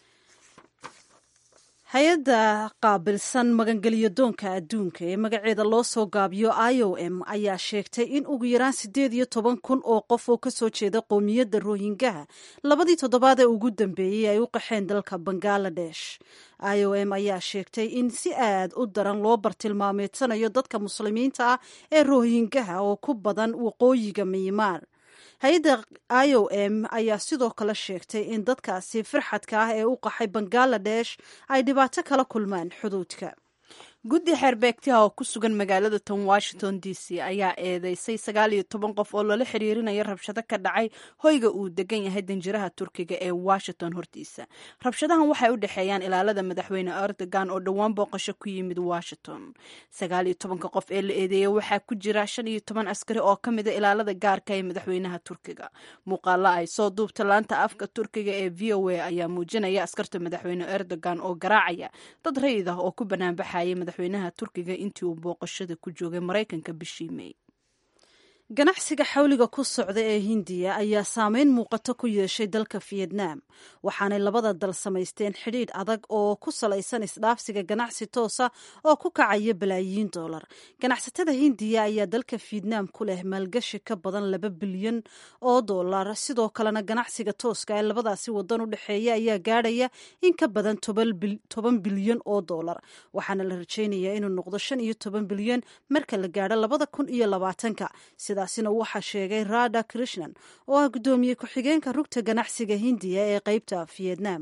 [SPEAKER 1] hay-adda qaabilsan magangelyo doonka adduunka ee magaceeda loo soo gaabiyo i o m ayaa sheegtay in ugu yaraan siddeed iyo toban kun oo qof oo kasoo jeeda qoomiyadda rohingaha labadii toddobaad ee ugu dambeeyey ay u qaxeen dalka bangaladesh i o m ayaa sheegtay in si aad u daran loo bartilmaameedsanayo dadka muslimiinta ah ee rohingaha oo ku badan waqooyiga miimaar hay-adda i o m ayaa sidoo kale sheegtay in dadkaasi firxadka ah ee u qaxay bangaladesh ay dhibaato kala kulmaan xuduudka
[SPEAKER 2] guddi xeerbeegtiha oo ku sugan magaalada tan washington d c ayaa eedeysay sagaal iyo toban qof oo lala xiriirinayo rabshado ka dhacay hoyga uu degan yahay danjiraha turkiga ee washington hortiisa rabshadahan waxay u dhexeeyaan ilaalada madaxweyne erdogan oo dhowaan booqasho ku yimid washington sagaal iyo tobanka qof ee la eedeeyay waxaa ku jira shan iyo toban askari oo ka mida ilaalada gaarka ee madaxweynaha turkiga muuqaalo ay soo duubta laanta afka turkiga ee v o a ayaa muujinaya askarta madaxweyne erdogan oo garaacaya dad rayid ah oo ku banaanbaxayay madaxweynaha turkiga intii uu booqashada ku joogay maraykanka bishii may
[SPEAKER 1] ganacsiga xawliga ku socda ee hindiya ayaa saameyn muuqato ku yeeshay dalka fiyetnaam waxaanay labada dal samaysteen xidhiidh adag oo ku salaysan isdhaafsiga ganacsi toosa oo ku kacaya balaayiin dollar ganacsatada hindiya ayaa dalka fiyetnaam ku leh maalgashi ka badan laba bilyan oo dollar sidoo kalena ganacsiga tooska ee labadaasi wadan u dhexeeya ayaa gaadhaya in ka badan toban bilyan oo dollar waxaana la rajaynayaa inuu noqdo shan iyo toban bilyan marka la gaadho labada kun iyo labaatanka sidaasina waxaa sheegay rada krishnan oo ah guddoomiye ku-xigeenka rugta ganacsiga hindiya ee qeybta fiyetnaam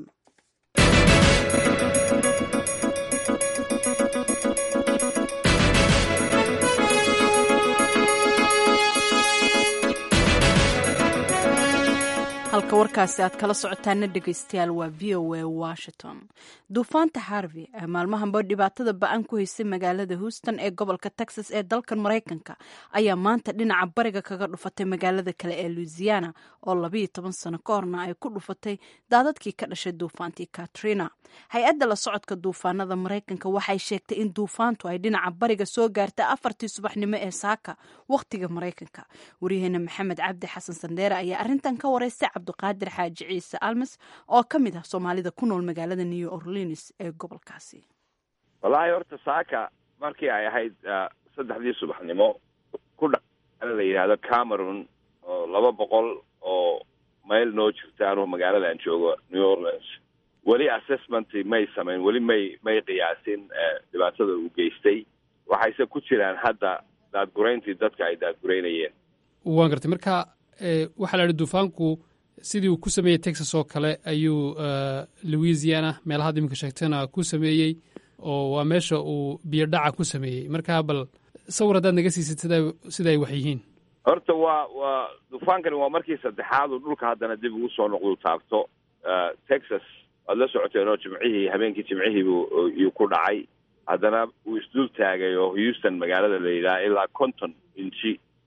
[SPEAKER 2] halka warkaasi aad kala socotaana dhegaystayaal waa v o a washington duufaanta harvey ee maalmahanba dhibaatada ba-an ku haysay magaalada houston ee gobolka texas ee dalkan maraykanka ayaa maanta dhinaca bariga kaga dhufatay magaalada kale ee louisiana oo labayo toban sano ka horna ay ku dhufatay daadadkii ka dhashay duufaantii katrina hay-adda la socodka duufaanada maraykanka waxay sheegtay in duufaantu ay dhinaca bariga soo gaartay afartii subaxnimo ee saaka wakhtiga maraykanka waryaheena maxamed cabdi xasan sandeere ayaa arintan ka wareystay cabdiqaadir xaaji ciise almes oo ka mid ah soomaalida ku nool magaalada new orleans ee gobolkaasi
[SPEAKER 14] wallaahi horta saaka markii ay ahayd saddexdii subaxnimo ku dha la yidhaahdo cameron oo laba boqol oo mayl noo jirta anuu magaalada aan joogo new orleans weli assessment may samayn weli may may qiyaasin dhibaatada uu geystay waxayse ku jiraan hadda daadgurayntii dadka ay daadguraynayeen
[SPEAKER 15] waan gartay marka waxaa la idhi duufaanku sidii uu ku sameeyey texas oo kale ayuu louisiana meelahaad iminka sheegtana ku sameeyey oo waa meesha uu biyo dhaca ku sameeyey marka bal sawir haddaad naga siisid sida sida ay wax yihiin
[SPEAKER 14] horta waa waa duufaankani waa markii saddexaad uu dhulka haddana dib ugu soo noqdu taabto texas waad la socoteen oo jimcihii habeenkii jimcihii buu iyuu ku dhacay haddana uu isdul taagay oo houston magaalada la yidhaha ilaa konton inji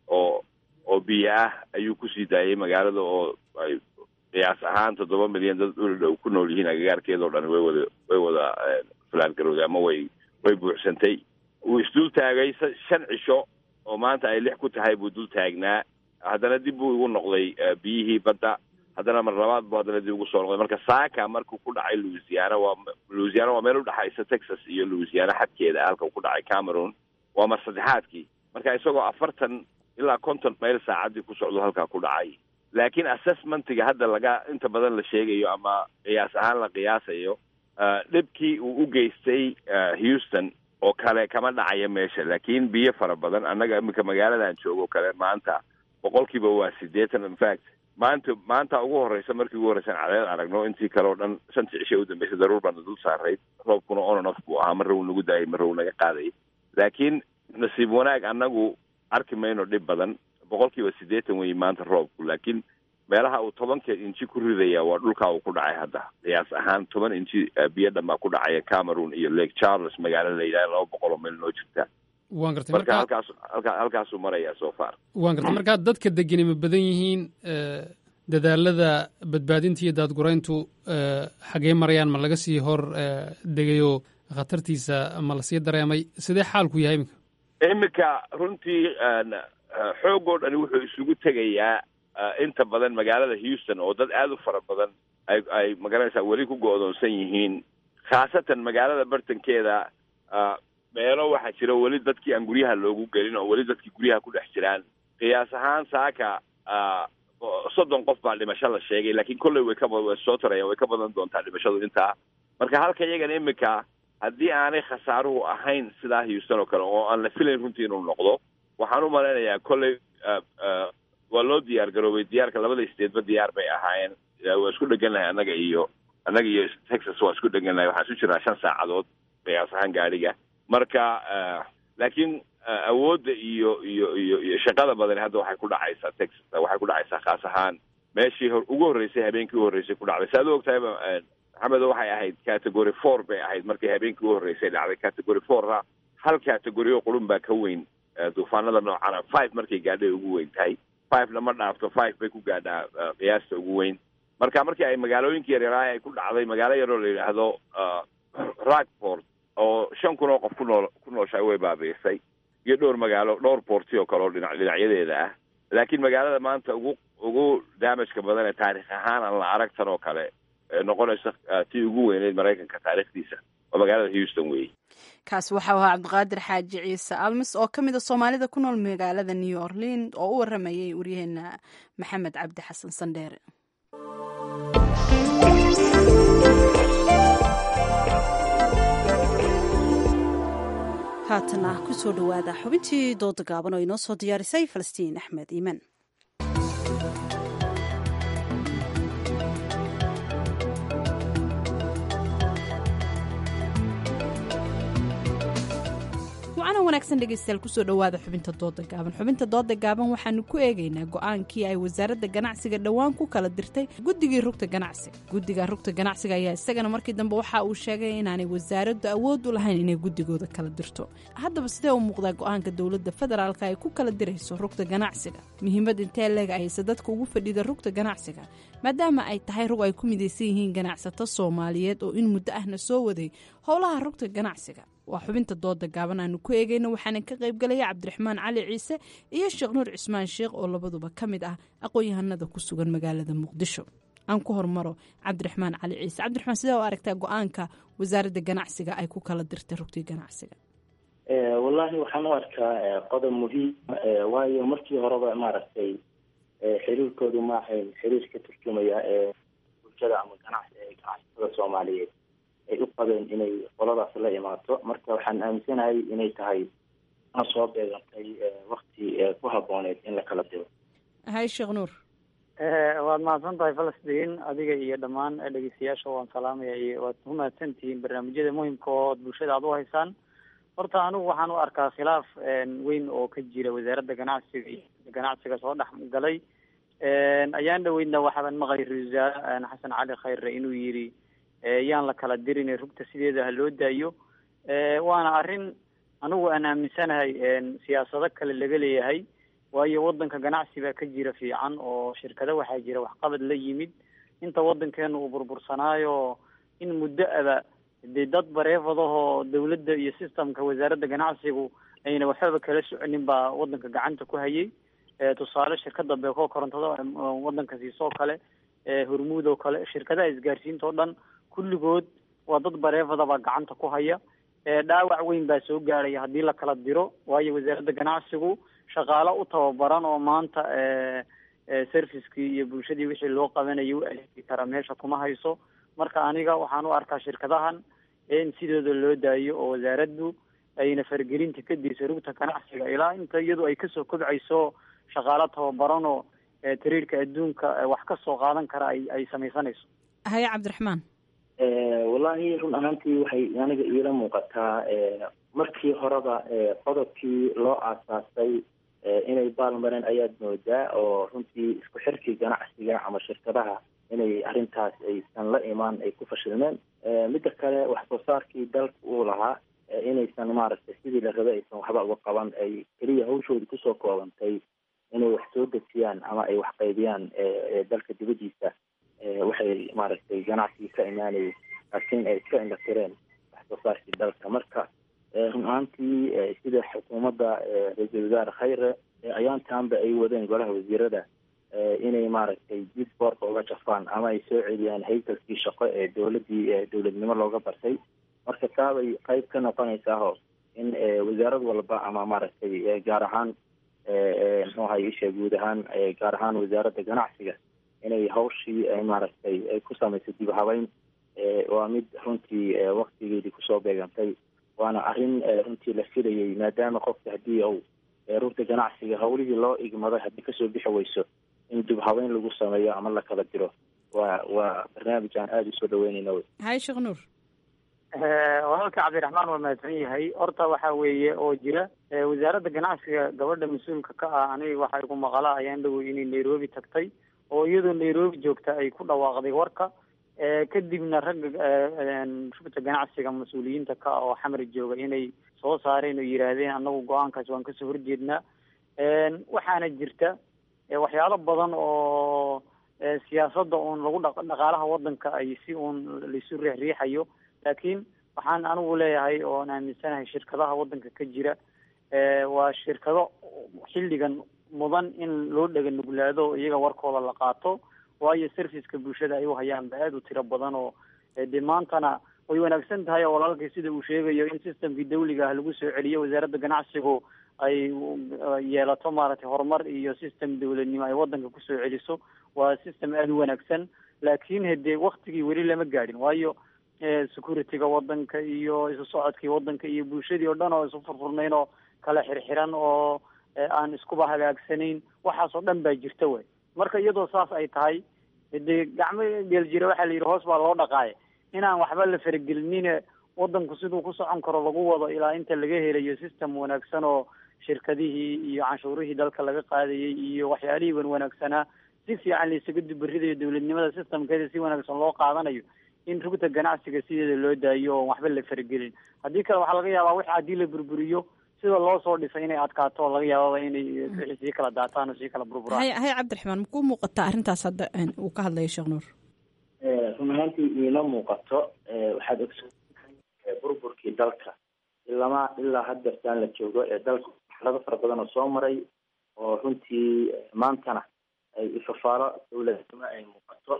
[SPEAKER 14] oo oo biyo ah ayuu kusii daayay magaalada oo ay qiyaas ahaan toddoba milyan dad dhul dhow ku nool yihiin agagaarkeeda o dhan way wada way wada falaangarowday ama way way buuxsantay wuu isdul taagay shan cisho oo maanta ay lix ku tahay buu dul taagnaa haddana dib buu igu noqday biyihii badda haddana mar labaad buu haddana dib ugu soo noqday marka saaka markuu ku dhacay louisiana waa louisiana waa meel udhexaysa texas iyo louisiana xadkeeda halka uu ku dhacay cameroon waa mar saddexaadkii marka isagoo afartan ilaa konton mayl saacaddii ku socdo halkaa ku dhacay laakiin assessmentiga hadda laga inta badan la sheegayo ama qiyaas ahaan la qiyaasayo dhibkii uu u geystay houston oo kale kama dhacaya meesha laakiin biyo fara badan annaga iminka magaaladan joogo kale maanta boqolkiiba waa siddeetan infact maanta maanta ugu horreysa markii ugu horreysan cadeed aragno intii kale oo dhan shantii cisho u dambeysay daruur baana dul saarayd roobkuna ononof buu ahaa marra wuu nagu daayay marra wuu naga qaadayay laakiin nasiib wanaag annagu arki mayno dhib badan boqolkiiba siddeetan weeye maanta roobku laakiin meelaha uu tobanka inji ku ridaya waa dhulkaa uu ku dhacay hadda qiyaas ahaan toban inji biyo dhan baa ku dhacaya cameroon iyo lake charles magaalo la yidhaha laba boqol oo meel noo jirta
[SPEAKER 15] waan gartay
[SPEAKER 14] marka
[SPEAKER 15] marka
[SPEAKER 14] halkaas halkaa halkaasuu marayaa so far
[SPEAKER 15] waan gartay markaa dadka degani ma badan yihiin dadaalada badbaadinta iyo daadgurayntu xagee marayaan ma laga sii hor degayo khatartiisa ma lasii dareemay sidee xaalku yahay iminka
[SPEAKER 14] iminka runtii xoogoo dhani wuxuu isugu tegayaa inta badan magaalada houston oo dad aada u fara badan ay ay magaranaysaa weli ku go-doonsan yihiin khaasatan magaalada bartankeeda meelo waxaa jira weli dadkii aan guryaha loogu gelin oo weli dadkii guryaha ku dhex jiraan qiyaas ahaan saaka soddon qof baa dhimasho la sheegay laakiin kolley way ka way soo tarayaan way ka badan doontaa dhimashadu intaa marka halka iyagan iminka haddii aanay khasaaruhu ahayn sidaa houston oo kale oo aan la filayn runtii inuu noqdo waxaan u malaynayaa kolley waa loo diyaar garoobay diyaarka labada steedba diyaar bay ahaayeen waa isku dhegannahay annaga iyo annaga iyo texas waa isku dhegannahay waxaan isu jirnaa shan saacadood qiyaas ahaan gaadhiga marka laakiin awoodda iyo iyo iyo iyo shaqada badani hadda waxay ku dhacaysaa texas waxay ku dhacaysaa khaas ahaan meeshii hor ugu horreysay habeenkii u horreysay ku dhacday saad u ogtahayba maxamedo waxay ahayd category four bay ahayd markii habeenkii u horreysay dhacday category fourra hal category oo qurun baa ka weyn duufaanada noocana five markay gaadhay ugu weyn tahay fivena ma dhaafto five bay ku gaadhaa qiyaasta ugu weyn marka markii ay magaalooyinka yaryaraha ay ku dhacday magaalo yaroo la yidhaahdo rockport oo shan kun oo qof ku nool ku nooshahay way baabiisay iyo dhowr magaalo dhowr boorti oo kale oo dhinac dhinacyadeeda ah laakiin magaalada maanta ugu ugu damageka badan ee taarikh ahaan aan la arag tan oo kale noqonaysa tii ugu weyneyd maraykanka taarikhdiisa waa magaalada houston weeye
[SPEAKER 2] kaasi waxau ahaa cabdiqaadir xaaji ciise almis oo ka mid a soomaalida ku nool magaalada new orlean oo u waramayay waryaheena maxamed cabdi xasan sandheere
[SPEAKER 1] haatana kusoo dhowaada xubintii dooda gaaban oo inoo soo diyaarisay falastiin axmed iimaan
[SPEAKER 2] waana wanaagsan dhegeystayaal kusoo dhowaada xubinta dooda gaaban xubinta dooda gaaban waxaanu ku eegaynaa go-aankii ay wasaaradda ganacsiga dhowaan ku kala dirtay guddigii rugta ganacsiga guddiga rugta ganacsiga ayaa isagana markii dambe waxa uu sheegay inaanay wasaaraddu awood u lahayn inay guddigooda kala dirto haddaba sidee u muuqdaa go-aanka dowladda federaalka ay ku kala dirayso rugta ganacsiga muhiimad intee leeg ayse dadka ugu fadhida rugta ganacsiga maadaama ay tahay rug ay ku midaysan yihiin ganacsato soomaaliyeed oo in muddo ahna soo waday howlaha rugta ganacsiga waa xubinta dooda gaaban aanu ku eegayno waxaana ka qaybgalaya cabdiraxmaan cali ciise iyo sheekh nuur cismaan sheekh oo labaduba ka mid ah aqoon-yahanada ku sugan magaalada muqdisho aan ku hormaro cabdiraxmaan cali ciise cabdiraxmaan sidee u aragtaa go-aanka wasaaradda ganacsiga ay ku kala dirtay rugtii ganacsiga
[SPEAKER 16] wallaahi waxaan u arkaa qodob muhiim waayo markii horeba maaragtay xiriirkoodu ma ahayn xiriir ka turjumaya ee bulshada ama ganacsi ee ganacsatada soomaaliyeed ay u qabeen inay qoladaas la imaato marka waxaan aaminsanahay inay tahay na soo beegantay wakti ku habooneed in la kala diro
[SPEAKER 2] hay sheekh nuur
[SPEAKER 17] waad mahadsan tahay falastiin adiga iyo dhammaan dhegeystayaasha waan salaamaya iyo waad ku mahadsantihiin barnaamijyada muhimka ood bulshada aad u haysaan horta anigu waxaan u arkaa khilaaf weyn oo ka jira wasaaradda ganacsiga iyo ganacsiga soo dhex galay ayaan dhaweydna waxaaban maqlay ra-isul wasaare xasan cali khayre inuu yidhi yaan la kala dirin rugta sideeda ha loo daayo waana arrin anigu aan aaminsanahay siyaasado kale laga leeyahay waayo wadanka ganacsi baa ka jira fiican oo shirkado waxaa jira waxqabad la yimid inta wadankeena uu burbursanaayo in muddo aba dee dad bareefadahoo dawladda iyo systemka wasaaradda ganacsigu ayna waxbaba kala soconin baa wadanka gacanta ku hayay tusaale shirkada beeko korontada wadanka siisoo kale hormuud oo kale shirkadaha isgaarsiinta oo dhan kulligood waa dad bareefada baa gacanta ku haya dhaawac weyn baa soo gaaraya haddii la kala diro waayo wasaaradda ganacsigu shaqaalo u tababaran oo maanta servicekii iyo bulshadii wixii loo qabanayay u adeegi kara meesha kuma hayso marka aniga waxaan u arkaa shirkadahan in sidooda loo daayo oo wasaaraddu ayna faragelinta ka dirso rugta ganacsiga ilaa inta iyadu ay kasoo kobcayso shaqaalo tababaran oo tariirka adduunka wax ka soo qaadan kara ay ay samaysanayso
[SPEAKER 2] haye cabdiraxmaan
[SPEAKER 16] wallaahi run ahaantii waxay aniga iila muuqataa markii horeba qodobkii loo aasaasay inay baalmareen ayaad moodaa oo runtii isku xirkii ganacsiga ama shirkadaha inay arrintaas aysan la imaan ay ku fashilmeen midda kale wax soo saarkii dalka uu lahaa inaysan maaragtay sidii la rabay aysan waxba uga qaban ay keliya hawshoodii kusoo koobantay inay wax soo dejiyaan ama ay wax qaybiyaan dalka dibaddiisa waxay maaragtay ganacsigii ka imaanayay laakiin ay iska indhatireen wax soo saarkii dalka marka run ahaantii sida xukuumadda ra-iisul wasaare khayre ayaantaanba ay wadeen golaha wasiirada inay maaragtay dib boorka uga jafaan ama ay soo celiyaan haykalkii shaqo ee dowladdii dowladnimo looga bartay marka taabay qayb ka noqonaysaaho in wasaarad walba ama maaragtay gaar ahaan muxuu ahay isha guud ahaan gaar ahaan wasaaradda ganacsiga inay hawshii maaragtay ay ku samayso dib habeyn waa mid runtii waktigeedii kusoo beegantay waana arrin runtii la filayay maadaama qofka haddii uu rugta ganacsiga hawlihii loo igmaday haddii kasoo bixi weyso in dib habeyn lagu sameeyo ama la kala diro waa waa barnaamij aan aada usoo dhaweynayna wey
[SPEAKER 2] haye sheekh nuur
[SPEAKER 17] walaalka cabdiraxmaan waa mahadsan yahay horta waxa weeye oo jira wasaaradda ganacsiga gabadha mas-uulka ka ah aniga waxaa igu maqala ayaan dhawow inay nairobi tagtay oo iyadoo nairobi joogta ay ku dhawaaqday warka kadibna ragga rugta ganacsiga mas-uuliyiinta ka ah oo xamri jooga inay soo saareen oo yidhaahdeen annagu go-aankaas waan kasoo horjeednaa waxaana jirta waxyaalo badan oo siyaasadda uun lagu dha dhaqaalaha wadanka ay si uun laisu riixriixayo laakiin waxaan anigu leeyahay oon aaminsanahay shirkadaha wadanka ka jira waa shirkado xilligan mudan in loo dhega nuglaado oo iyaga warkooda la qaato waayo serviceka bulshada ay u hayaan ba aada u tiro badan oo dee maantana way wanaagsan tahay oo walaalkii sida uu sheegayo in systemkii dawliga ah lagu soo celiyo wasaaradda ganacsigu ay yeelato maaragtay horumar iyo system dawladnimo ay wadanka kusoo celiso waa system aada u wanaagsan laakiin hade waktigii weli lama gaadhin waayo securityga wadanka iyo isu socodkii wadanka iyo bulshadii oo dhan oo isu furfurnayn oo kala xirxiran oo aan iskuba hagaagsanayn waxaas oo dhan baa jirta way marka iyadoo saas ay tahay dee gacmo geel jira waxaa la yidhi hoos baa loo dhaqaaya inaan waxba la faragelinine wadanku siduu ku socon karo lagu wado ilaa inta laga helayo system wanaagsan oo shirkadihii iyo canshuurihii dalka laga qaadayay iyo waxyaalihii wan wanaagsanaa si fiican laisaga dubaridayo dowladnimada systemkeeda si wanaagsan loo qaadanayo in rugta ganacsiga sideeda loo daayo oon waxba la faragelin haddii kale waxaa laga yaabaa wix haddii la burburiyo sida loo soo dhisay inay adkaato oo laga yaababa inay wixii sii kala daataan oo sii kala burburaan
[SPEAKER 2] haye haye cabdiraxmaan makuu muuqataa arrintaas hadda uu ka hadlayo sheekh nuur
[SPEAKER 16] run ahaantii iima muuqato waxaad ogsoontahay burburkii dalka ilama ilaa haddeertaan la joogo ee dalka marxalado fara badan oo soo maray oo runtii maantana ay ifafaalo dowladnimo ay muuqato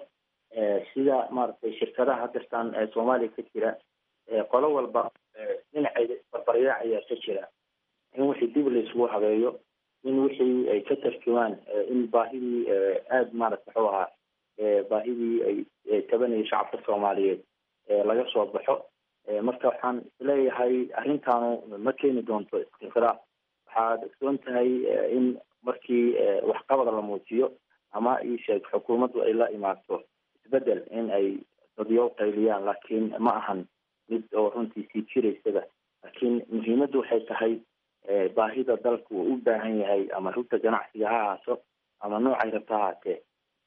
[SPEAKER 16] sida maaragtay shirkadaha haddeertaan soomaaliya ka jira qolo walba dhinaceeda isbarbaryaac ayaa ka jira in wixii dib laisugu habeeyo in wixii ay ka tarjumaan in baahidii aada maaragta muxuu ahaa baahidii ay tabanayay shacabka soomaaliyeed laga soo baxo marka waxaan isleeyahay arrintaanu ma keeni doonto istiqraar waxaad ogsoon tahay in markii waxqabad la muujiyo ama isheeg xukuumaddu ay la imaato isbedel in ay dadyo qayliyaan laakiin ma ahan mid oo runtii sii jiraysaba laakiin muhiimaddu waxay tahay baahida dalku uu u baahan yahay ama rugta ganacsiga ha ahaato ama noocay rabta ahaatee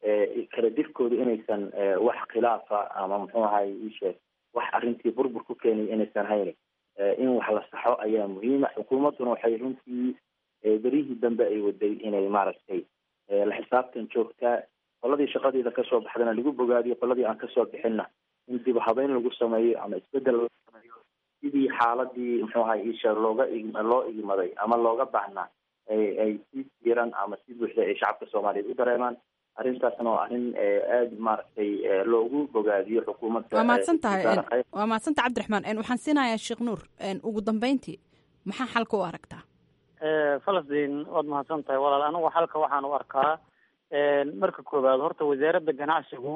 [SPEAKER 16] kala dirkooda inaysan wax khilaafa ama muxuu ahay isheeg wax arrintii burbur ku keenay inaysan haynin in wax la saxo ayaa muhiima xukuumadduna waxay runtii berihii dambe ay waday inay maaragtay la xisaabtan joogtaa qoladii shaqadeeda kasoo baxdana lagu bogaadiyo qoladii aan kasoo bixinna in dib habeyn lagu sameeyo ama isbedel lagu sameeyo sidii xaaladii muxuu ahay isha looga loo igmaday ama looga baahnaa ay si diiran ama si buuxda ay shacabka soomaaliyeed u dareemaan arrintaasna waa arrin aada maaragtay loogu bogaadiyo xukuumadda
[SPEAKER 2] waa mahadsan tahay waa mahadsantaha cabdiraxmaan waxaan siinayaa sheekh nuur ugu dambeyntii maxaa xalka u aragtaa
[SPEAKER 17] falastiin waad mahadsan tahay walaal anigu xalka waxaan u arkaa marka koowaad horta wasaaradda ganacsigu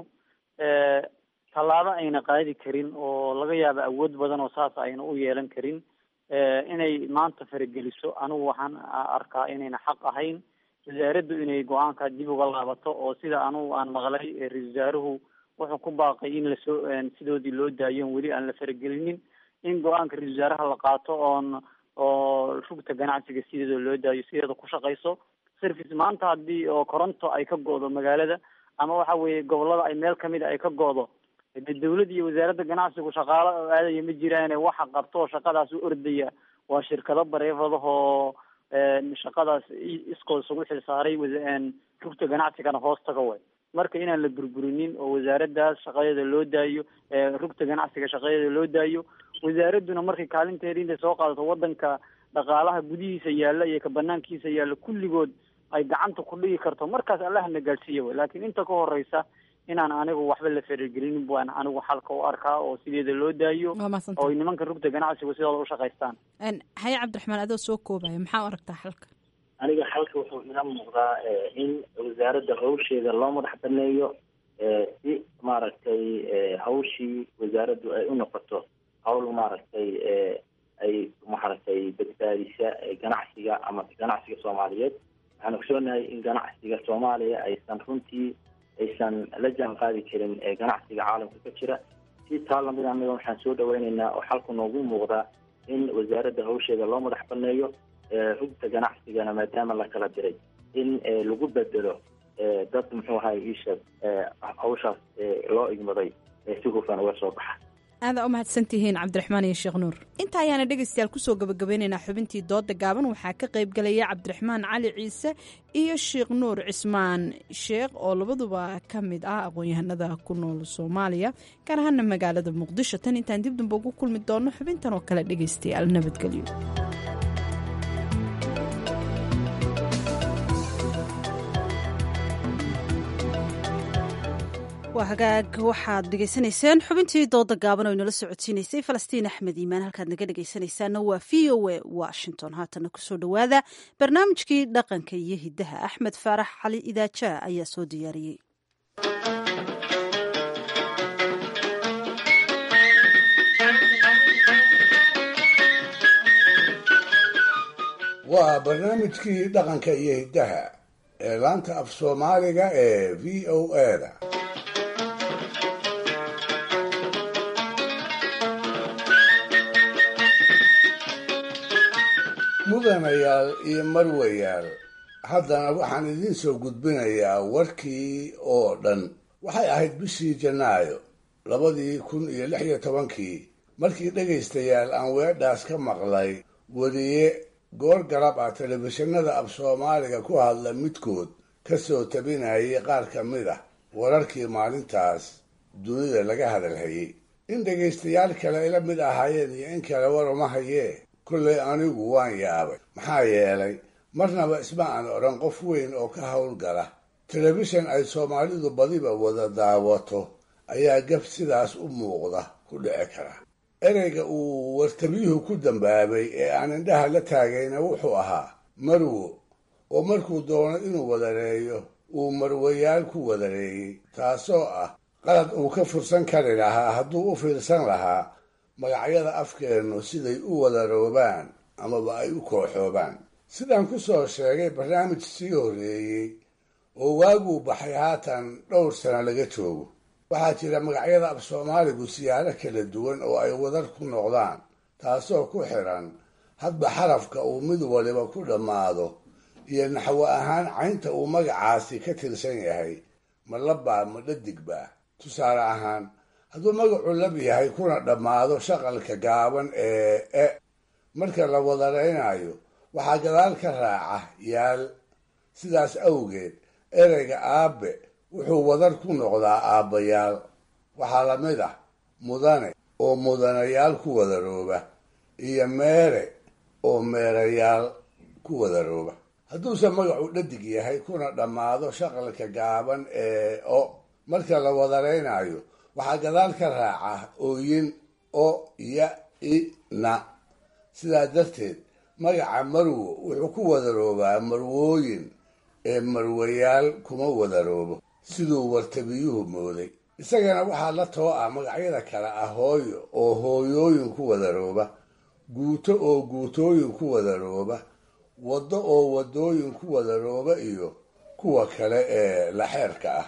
[SPEAKER 17] tallaabo ayna qaadi karin oo laga yaabo awood badan oo saas ayna u yeelan karin inay maanta farageliso anigu waxaan arkaa inayna xaq ahayn wasaaraddu inay go-aanka dib uga laabato oo sida anugu aan maqlay ra-isul wasaaruhu wuxuu ku baaqay in lasoo sidoodii loo daayo weli aan la faragelinin in go-aanka ra-isul wasaaraha la qaato oon oo rugta ganacsiga sideeda loo daayo sideeda ku shaqayso service maanta haddii oo koronto ay ka go-do magaalada ama waxa weeye gobolada ay meel kamid a ay ka go-do de dawladda iyo wasaaradda ganacsigu shaqaalo oo aadaya ma jiraane waxa qabto oo shaqadaas u ordaya waa shirkado bareefadahoo shaqadaas iskood isugu xilsaaray rugta ganacsigana hoos taga way marka inaan la burburinin oo wasaaraddaas shaqadeeda loo daayo rugta ganacsiga shaqadeeda loo daayo wasaaradduna markay kaalinteeda intay soo qaadato wadanka dhaqaalaha gudihiisa yaalla iyo ka banaankiisa yaalla kulligood ay gacanta ku dhigi karto markaas allahna gaadhsiiya way laakiin inta ka horeysa inaan anigu waxba la faragelinin baan anigu xalka u arkaa oo sideeda loo daayo oo ay nimanka rugta ganacsigu sidooda u shaqaystaan
[SPEAKER 2] haye cabdiraxmaan adoo soo koobaya maxaa u aragtaa xalka
[SPEAKER 16] aniga xalka wuxuu ila muuqdaa in wasaaradda hawsheeda loo madax baneeyo si maaragtay hawshii wasaaraddu ay u noqoto hawl maaragtay ay maaragtay badbaadisa ganacsiga ama ganacsiga soomaaliyeed waxaan ogsoonahay in ganacsiga soomaaliya aysan runtii aysan la jaan qaadi karin ganacsiga caalamka ka jira si taa lamid anaga waxaan soo dhaweyneynaa oo xalku noogu muuqdaa in wasaaradda hawsheeda loo madax baneeyo rugta ganacsigana maadaama la kala diray in lagu bedelo dad muxuu ahay iisha hawshaas loo igmaday si hufan uga soo baxa
[SPEAKER 2] aadaa u mahadsantihiin cabdiraxmaan iyo sheekh nuur inta ayaana dhegaystayaal kusoo gabagabeynaynaa xubintii dooda gaaban waxaa ka qayb galaya cabdiraxmaan cali ciise iyo sheekh nuur cismaan sheekh oo labaduba ka mid ah aqoon-yahanada ku nool soomaaliya gaar ahaana magaalada muqdisho tan intaan dib damba ugu kulmi doonno xubintan oo kale dhegaystayaal nabadgelyo
[SPEAKER 1] waa hagaag waxaad dhegaysanayseen xubintii dooda gaaban oo inala socodsiinaysay falastiin axmed iimaan halkaad naga dhegaysanaysaana waa v o a washington haatana kusoo dhowaada barnaamijkii dhaqanka iyo hiddaha axmed faarax cali idaajaa ayaa soo diyaariyey
[SPEAKER 4] waa barnaamijkii dhaqanka iyo hiddaha ee laanta af soomaaliga ee v o a-da mudanayaal iyo marwayaal haddana waxaan idiin soo gudbinayaa warkii oo dhan waxay ahayd bishii janaayo labadii kun iyo lix iyo tobankii markii dhegaystayaal aan weedhaas ka maqlay weriye goor garab ah telefishinada af soomaaliga ku hadla midkood ka soo tabinayay qaar ka mid ah wararkii maalintaas dunida laga hadalhayay in dhegaystayaal kale ila mid ahaayeen iyo in kale war uma hayee kollay anigu waan yaabay maxaa yeelay marnaba isma aan odhan qof weyn oo ka howlgala telefishan ay soomaalidu badiba wada daawato ayaa gab sidaas u muuqda ku dhici kara ereyga uu wartabiyuhu ku dambaabay ee aan indhaha la taagayna wuxuu ahaa marwo oo markuu doono inuu wadareeyo uu marwayaal ku wadareeyey taasoo ah qalad uu ka fursan kari lahaa hadduu u fiirsan lahaa magacyada afkeennu siday u wadaroobaan amaba ay u kooxoobaan sidaan ku soo sheegay barnaamij sii horreeyey oo waaguu baxay haatan dhowr sano laga joogo waxaa jira magacyada af soomaaligu siyaaro kala duwan oo ay wadar ku noqdaan taasoo ku xidhan hadba xarafka uu mid waliba ku dhammaado iyo naxwo ahaan caynta uu magacaasi ka tirsan yahay ma labbaa ma dhadigbaa tusaale ahaan hadduu magacu lab yahay kuna dhammaado shaqalka gaaban ee e marka la wadaraynayo waxaa gadaal ka raaca yaal sidaas awgeed ereyga aabe wuxuu wadar ku noqdaa aabbayaal waxaa la mid ah mudane oo mudanayaal ku wadarooba iyo meere oo meerayaal ku wadarooba hadduuse magacu dhadig yahay kuna dhammaado shaqalka gaaban ee o marka la wadaraynayo waxaa gadaal ka raaca ooyin o ya i na sidaa darteed magaca marwo wuxuu ku wadaroobaa marwooyin ee marwayaal kuma wadaroobo siduu wartabiyuhu mooday isagana waxaa la too ah magacyada kale ah hooyo oo hooyooyin ku wadarooba guuto oo guutooyin ku wadarooba waddo oo waddooyin ku wadarooba iyo kuwa kale ee laxeerka ah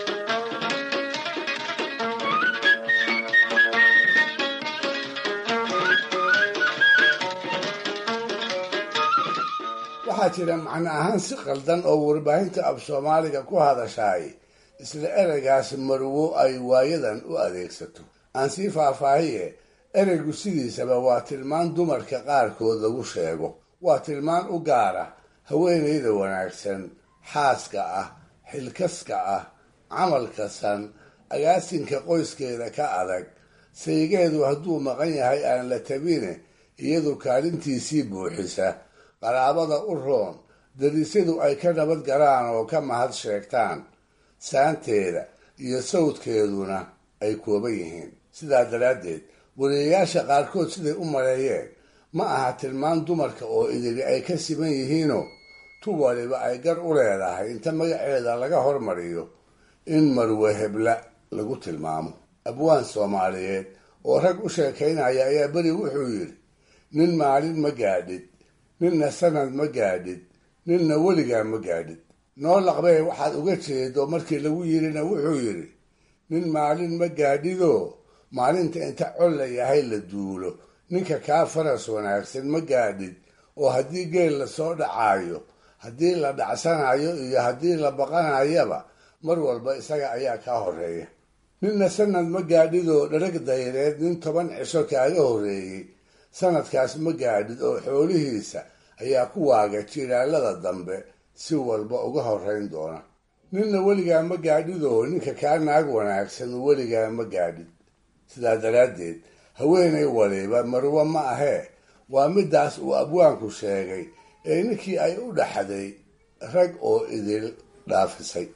[SPEAKER 4] waxaa jira macno ahaan si qaldan oo warbaahinta af soomaaliga ku hadashaay isla ereygaas marwo ay waayadan u adeegsato aan sii faahfaahiye ereygu sidiisaba waa tilmaan dumarka qaarkood lagu sheego waa tilmaan u gaara haweenayda wanaagsan xaaska ah xilkaska ah camalka san agaasinka qoyskeeda ka adag saygeedu hadduu maqan yahay aan la tabine iyadu kaalintiisii buuxisa qaraabada u roon darisyadu ay ka nabad galaan oo ka mahad sheegtaan saanteeda iyo sawdkeeduna ay kooban yihiin sidaa daraaddeed wariyayaasha qaarkood siday u maleeyeen ma aha tilmaan dumarka oo idili ay ka siman yihiinoo tu waliba ay gar u leedahay inta magaceeda laga hormariyo in marwe hebla lagu tilmaamo abwaan soomaaliyeed oo rag u sheekaynaya ayaa beri wuxuu yidhi nin maalin ma gaadhid ninna sanad ma gaadhid ninna weligaa ma gaadhid noo laqbee waxaad uga jeedo markii lagu yidhina wuxuu yidhi nin maalin ma gaadhidoo maalinta inta col la yahay la duulo ninka kaa faras wanaagsan ma gaadhid oo haddii geel lasoo dhacaayo haddii la dhacsanayo iyo haddii la baqanayaba mar walba isaga ayaa kaa horeeya ninna sanad ma gaadhidoo dharag dayreed nin toban cisho kaaga horreeyey sanadkaas ma gaadhid oo xoolihiisa ayaa ku waaga jilaalada dambe si walba uga horrayn doona ninna weligaa ma gaadhidoo ninka kaa naag wanaagsan weligaa ma gaadhid sidaa daraaddeed haweenay waliba marwo ma ahee waa midaas uu abwaanku sheegay ee ninkii ay u dhaxday rag oo idil dhaafisay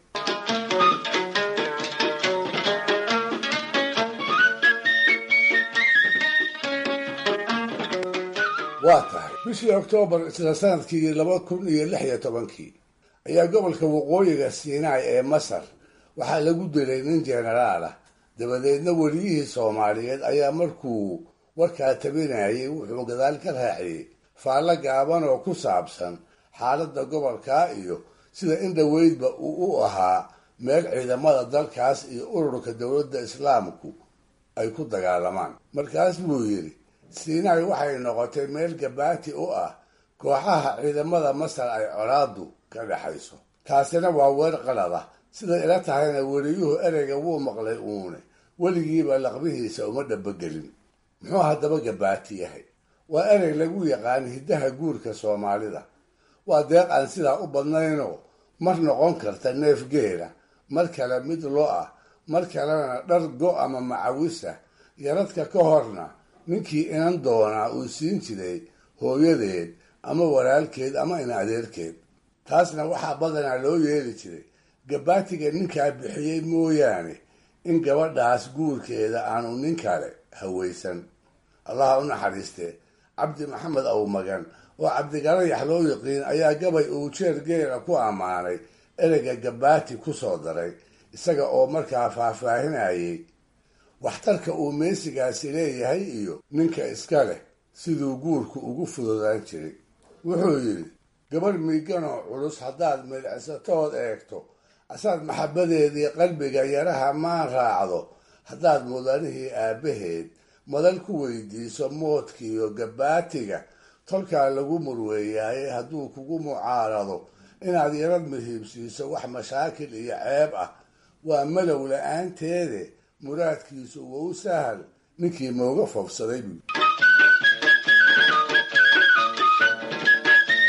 [SPEAKER 4] waa tahay bishii oktoobar isla sanadkii laba kun iyo lix iyo tobankii ayaa gobolka waqooyiga siinaai ee masar waxaa lagu dilay nin jenaraal ah dabadeedna weliyihii soomaaliyeed ayaa markuu warkaa tabinayay wuxuu gadaal ka raaciyey faallo gaaban oo ku saabsan xaaladda gobolkaa iyo sida in dhoweydba uu u ahaa meel ciidamada dalkaas iyo ururka dowladda islaamku ay ku dagaalamaan markaas buu yidhi siinaai waxay noqotay meel gabaati u ah kooxaha ciidamada masar ay colaadu ka dhexayso taasina waa weer qalad ah siday ila tahayna weliyuhu ereyga wuu maqlay uune weligiiba laqbihiisa uma dhabogelin muxuu haddaba gabaati yahay waa erey lagu yaqaan hiddaha guurka soomaalida waa deeq aan sidaa u badnaynoo mar noqon karta neef geela mar kale mid lo ah mar kalena dhar go ama macawisa yaradka ka horna ninkii inan doonaa uu siin jiray hooyadeed ama walaalkeed ama in adeerkeed taasna waxaa badanaa loo yeeli jiray gabaatiga ninkaa bixiyey mooyaane in gabadhaas guurkeeda aanu nin kale hawaysan allaha u naxariistee cabdi maxamed awmagan oo cabdigalayax loo yiqiin ayaa gabay uu jeer geela ku ammaanay ereyga gabaati ku soo daray isaga oo markaa faahfaahinayay waxtarka uu meesigaasi leeyahay iyo ninka iska leh siduu guurku ugu fududaan jiray wuxuu yidhi gabarh miiganoo culus haddaad midhicsatood eegto asaad maxabbadeedii qalbiga yaraha maan raacdo haddaad mudanihii aabbaheed madal ku weydiiso moodkiiyo gabaatiga tolkaa lagu murweeyaaye hadduu kugu mucaarado inaad yarad muhiibsiiso wax mashaakil iyo ceeb ah waa malow la-aanteede muraadkiisu wou sahal ninkii mooga foofsaday buu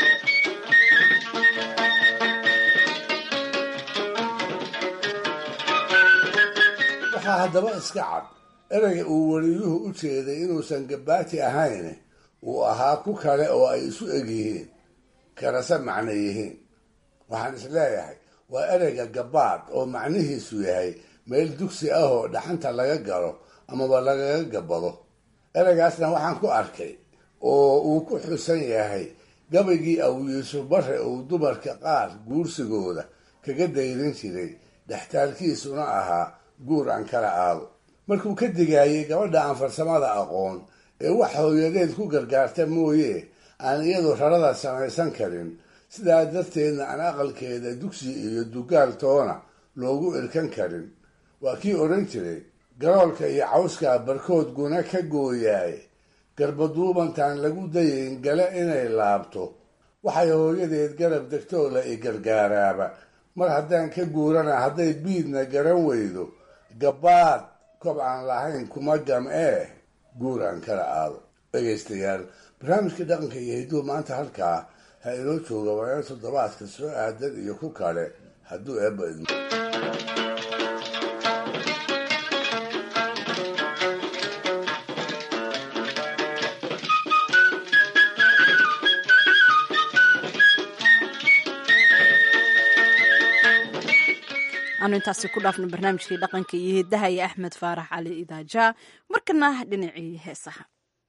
[SPEAKER 4] waxaa haddaba iska cad ereyga uu weliyuhu u jeeday inuusan gabaati ahayn uu ahaa ku kale oo ay isu eg yihiin karase macno yihiin waxaan is leeyahay waa ereyga gabaad oo macnihiisu yahay meel dugsi ah oo dhaxanta laga galo amaba lagaga gabado ereygaasna waxaan ku arkay oo uu ku xusan yahay gabaygii aw yuusuf bare uu dumarka qaar guursigooda kaga dayrin jiray dhextaalkiisuna ahaa guur aan kala aado markuu ka digaayay gabadha aan farsamada aqoon ee wax hooyadeed ku gargaarta mooye aan iyadu rarada samaysan karin sidaa darteedna aan aqalkeeda dugsi iyo dugaal toona loogu irkan karin waa kii odhan jiray garoolka iyo cawskaa barkood guna ka gooyaay garbaduubantaan lagu dayayn gale inay laabto waxay hooyadeed garab degtoo la i gargaaraaba mar haddaan ka guurana hadday biidna garan weydo gabaad kob aan lahayn kuma gam ee guur aan kala aado dhegaystayaal barnaamijka dhaqanka iyo hidduu maanta halkaa ha inoo jooga waana toddobaadka soo aadan iyo ku kale hadduu eebba idmo
[SPEAKER 2] aanu intaasi ku dhaafno barnaamijkii dhaqanka iyo hidaha iyo axmed faarax cali idaaja markana dhinacii heesaha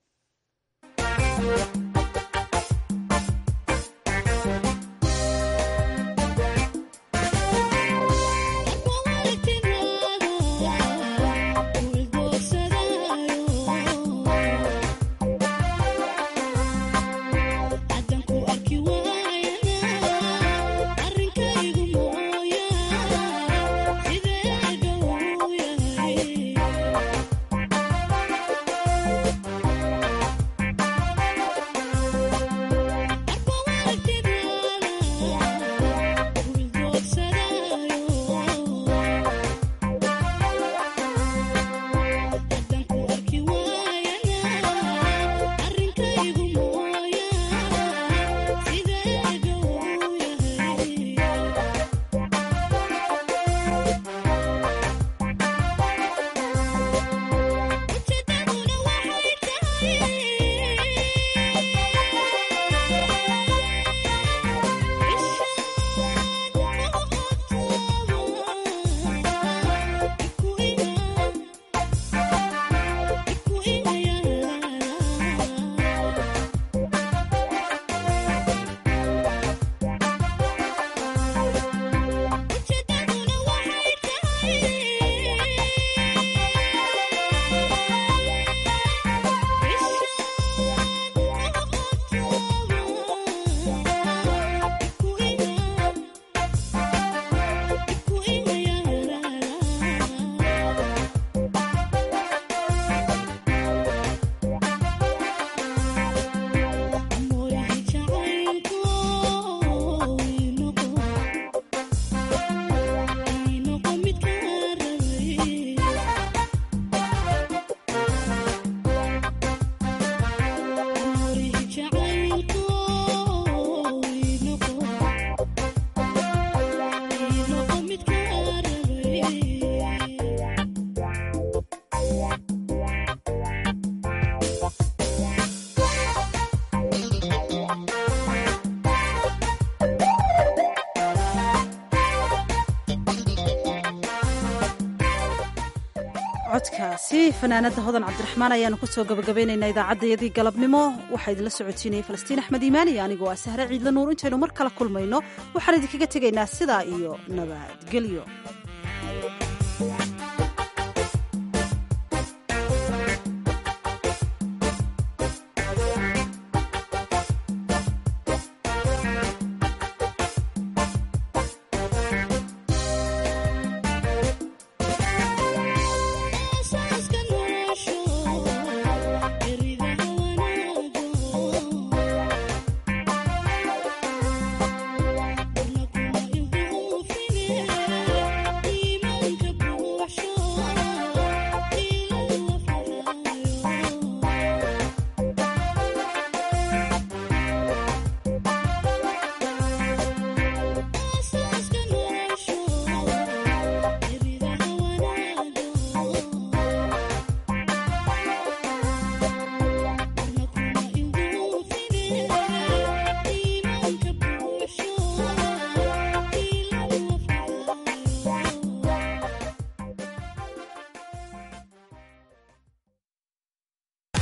[SPEAKER 2] codkaasi fanaanada hodan cabdiraxmaan ayaanu kusoo gabagabaynaynaa idaacaddayadii galabnimo waxaa idinla socotiinayay falastiin axmed iimaan iyo anigoo ah sahre ciidla nuur intaynu mar kala kulmayno waxaan idinkaga tegaynaa sidaa iyo nabadgelyo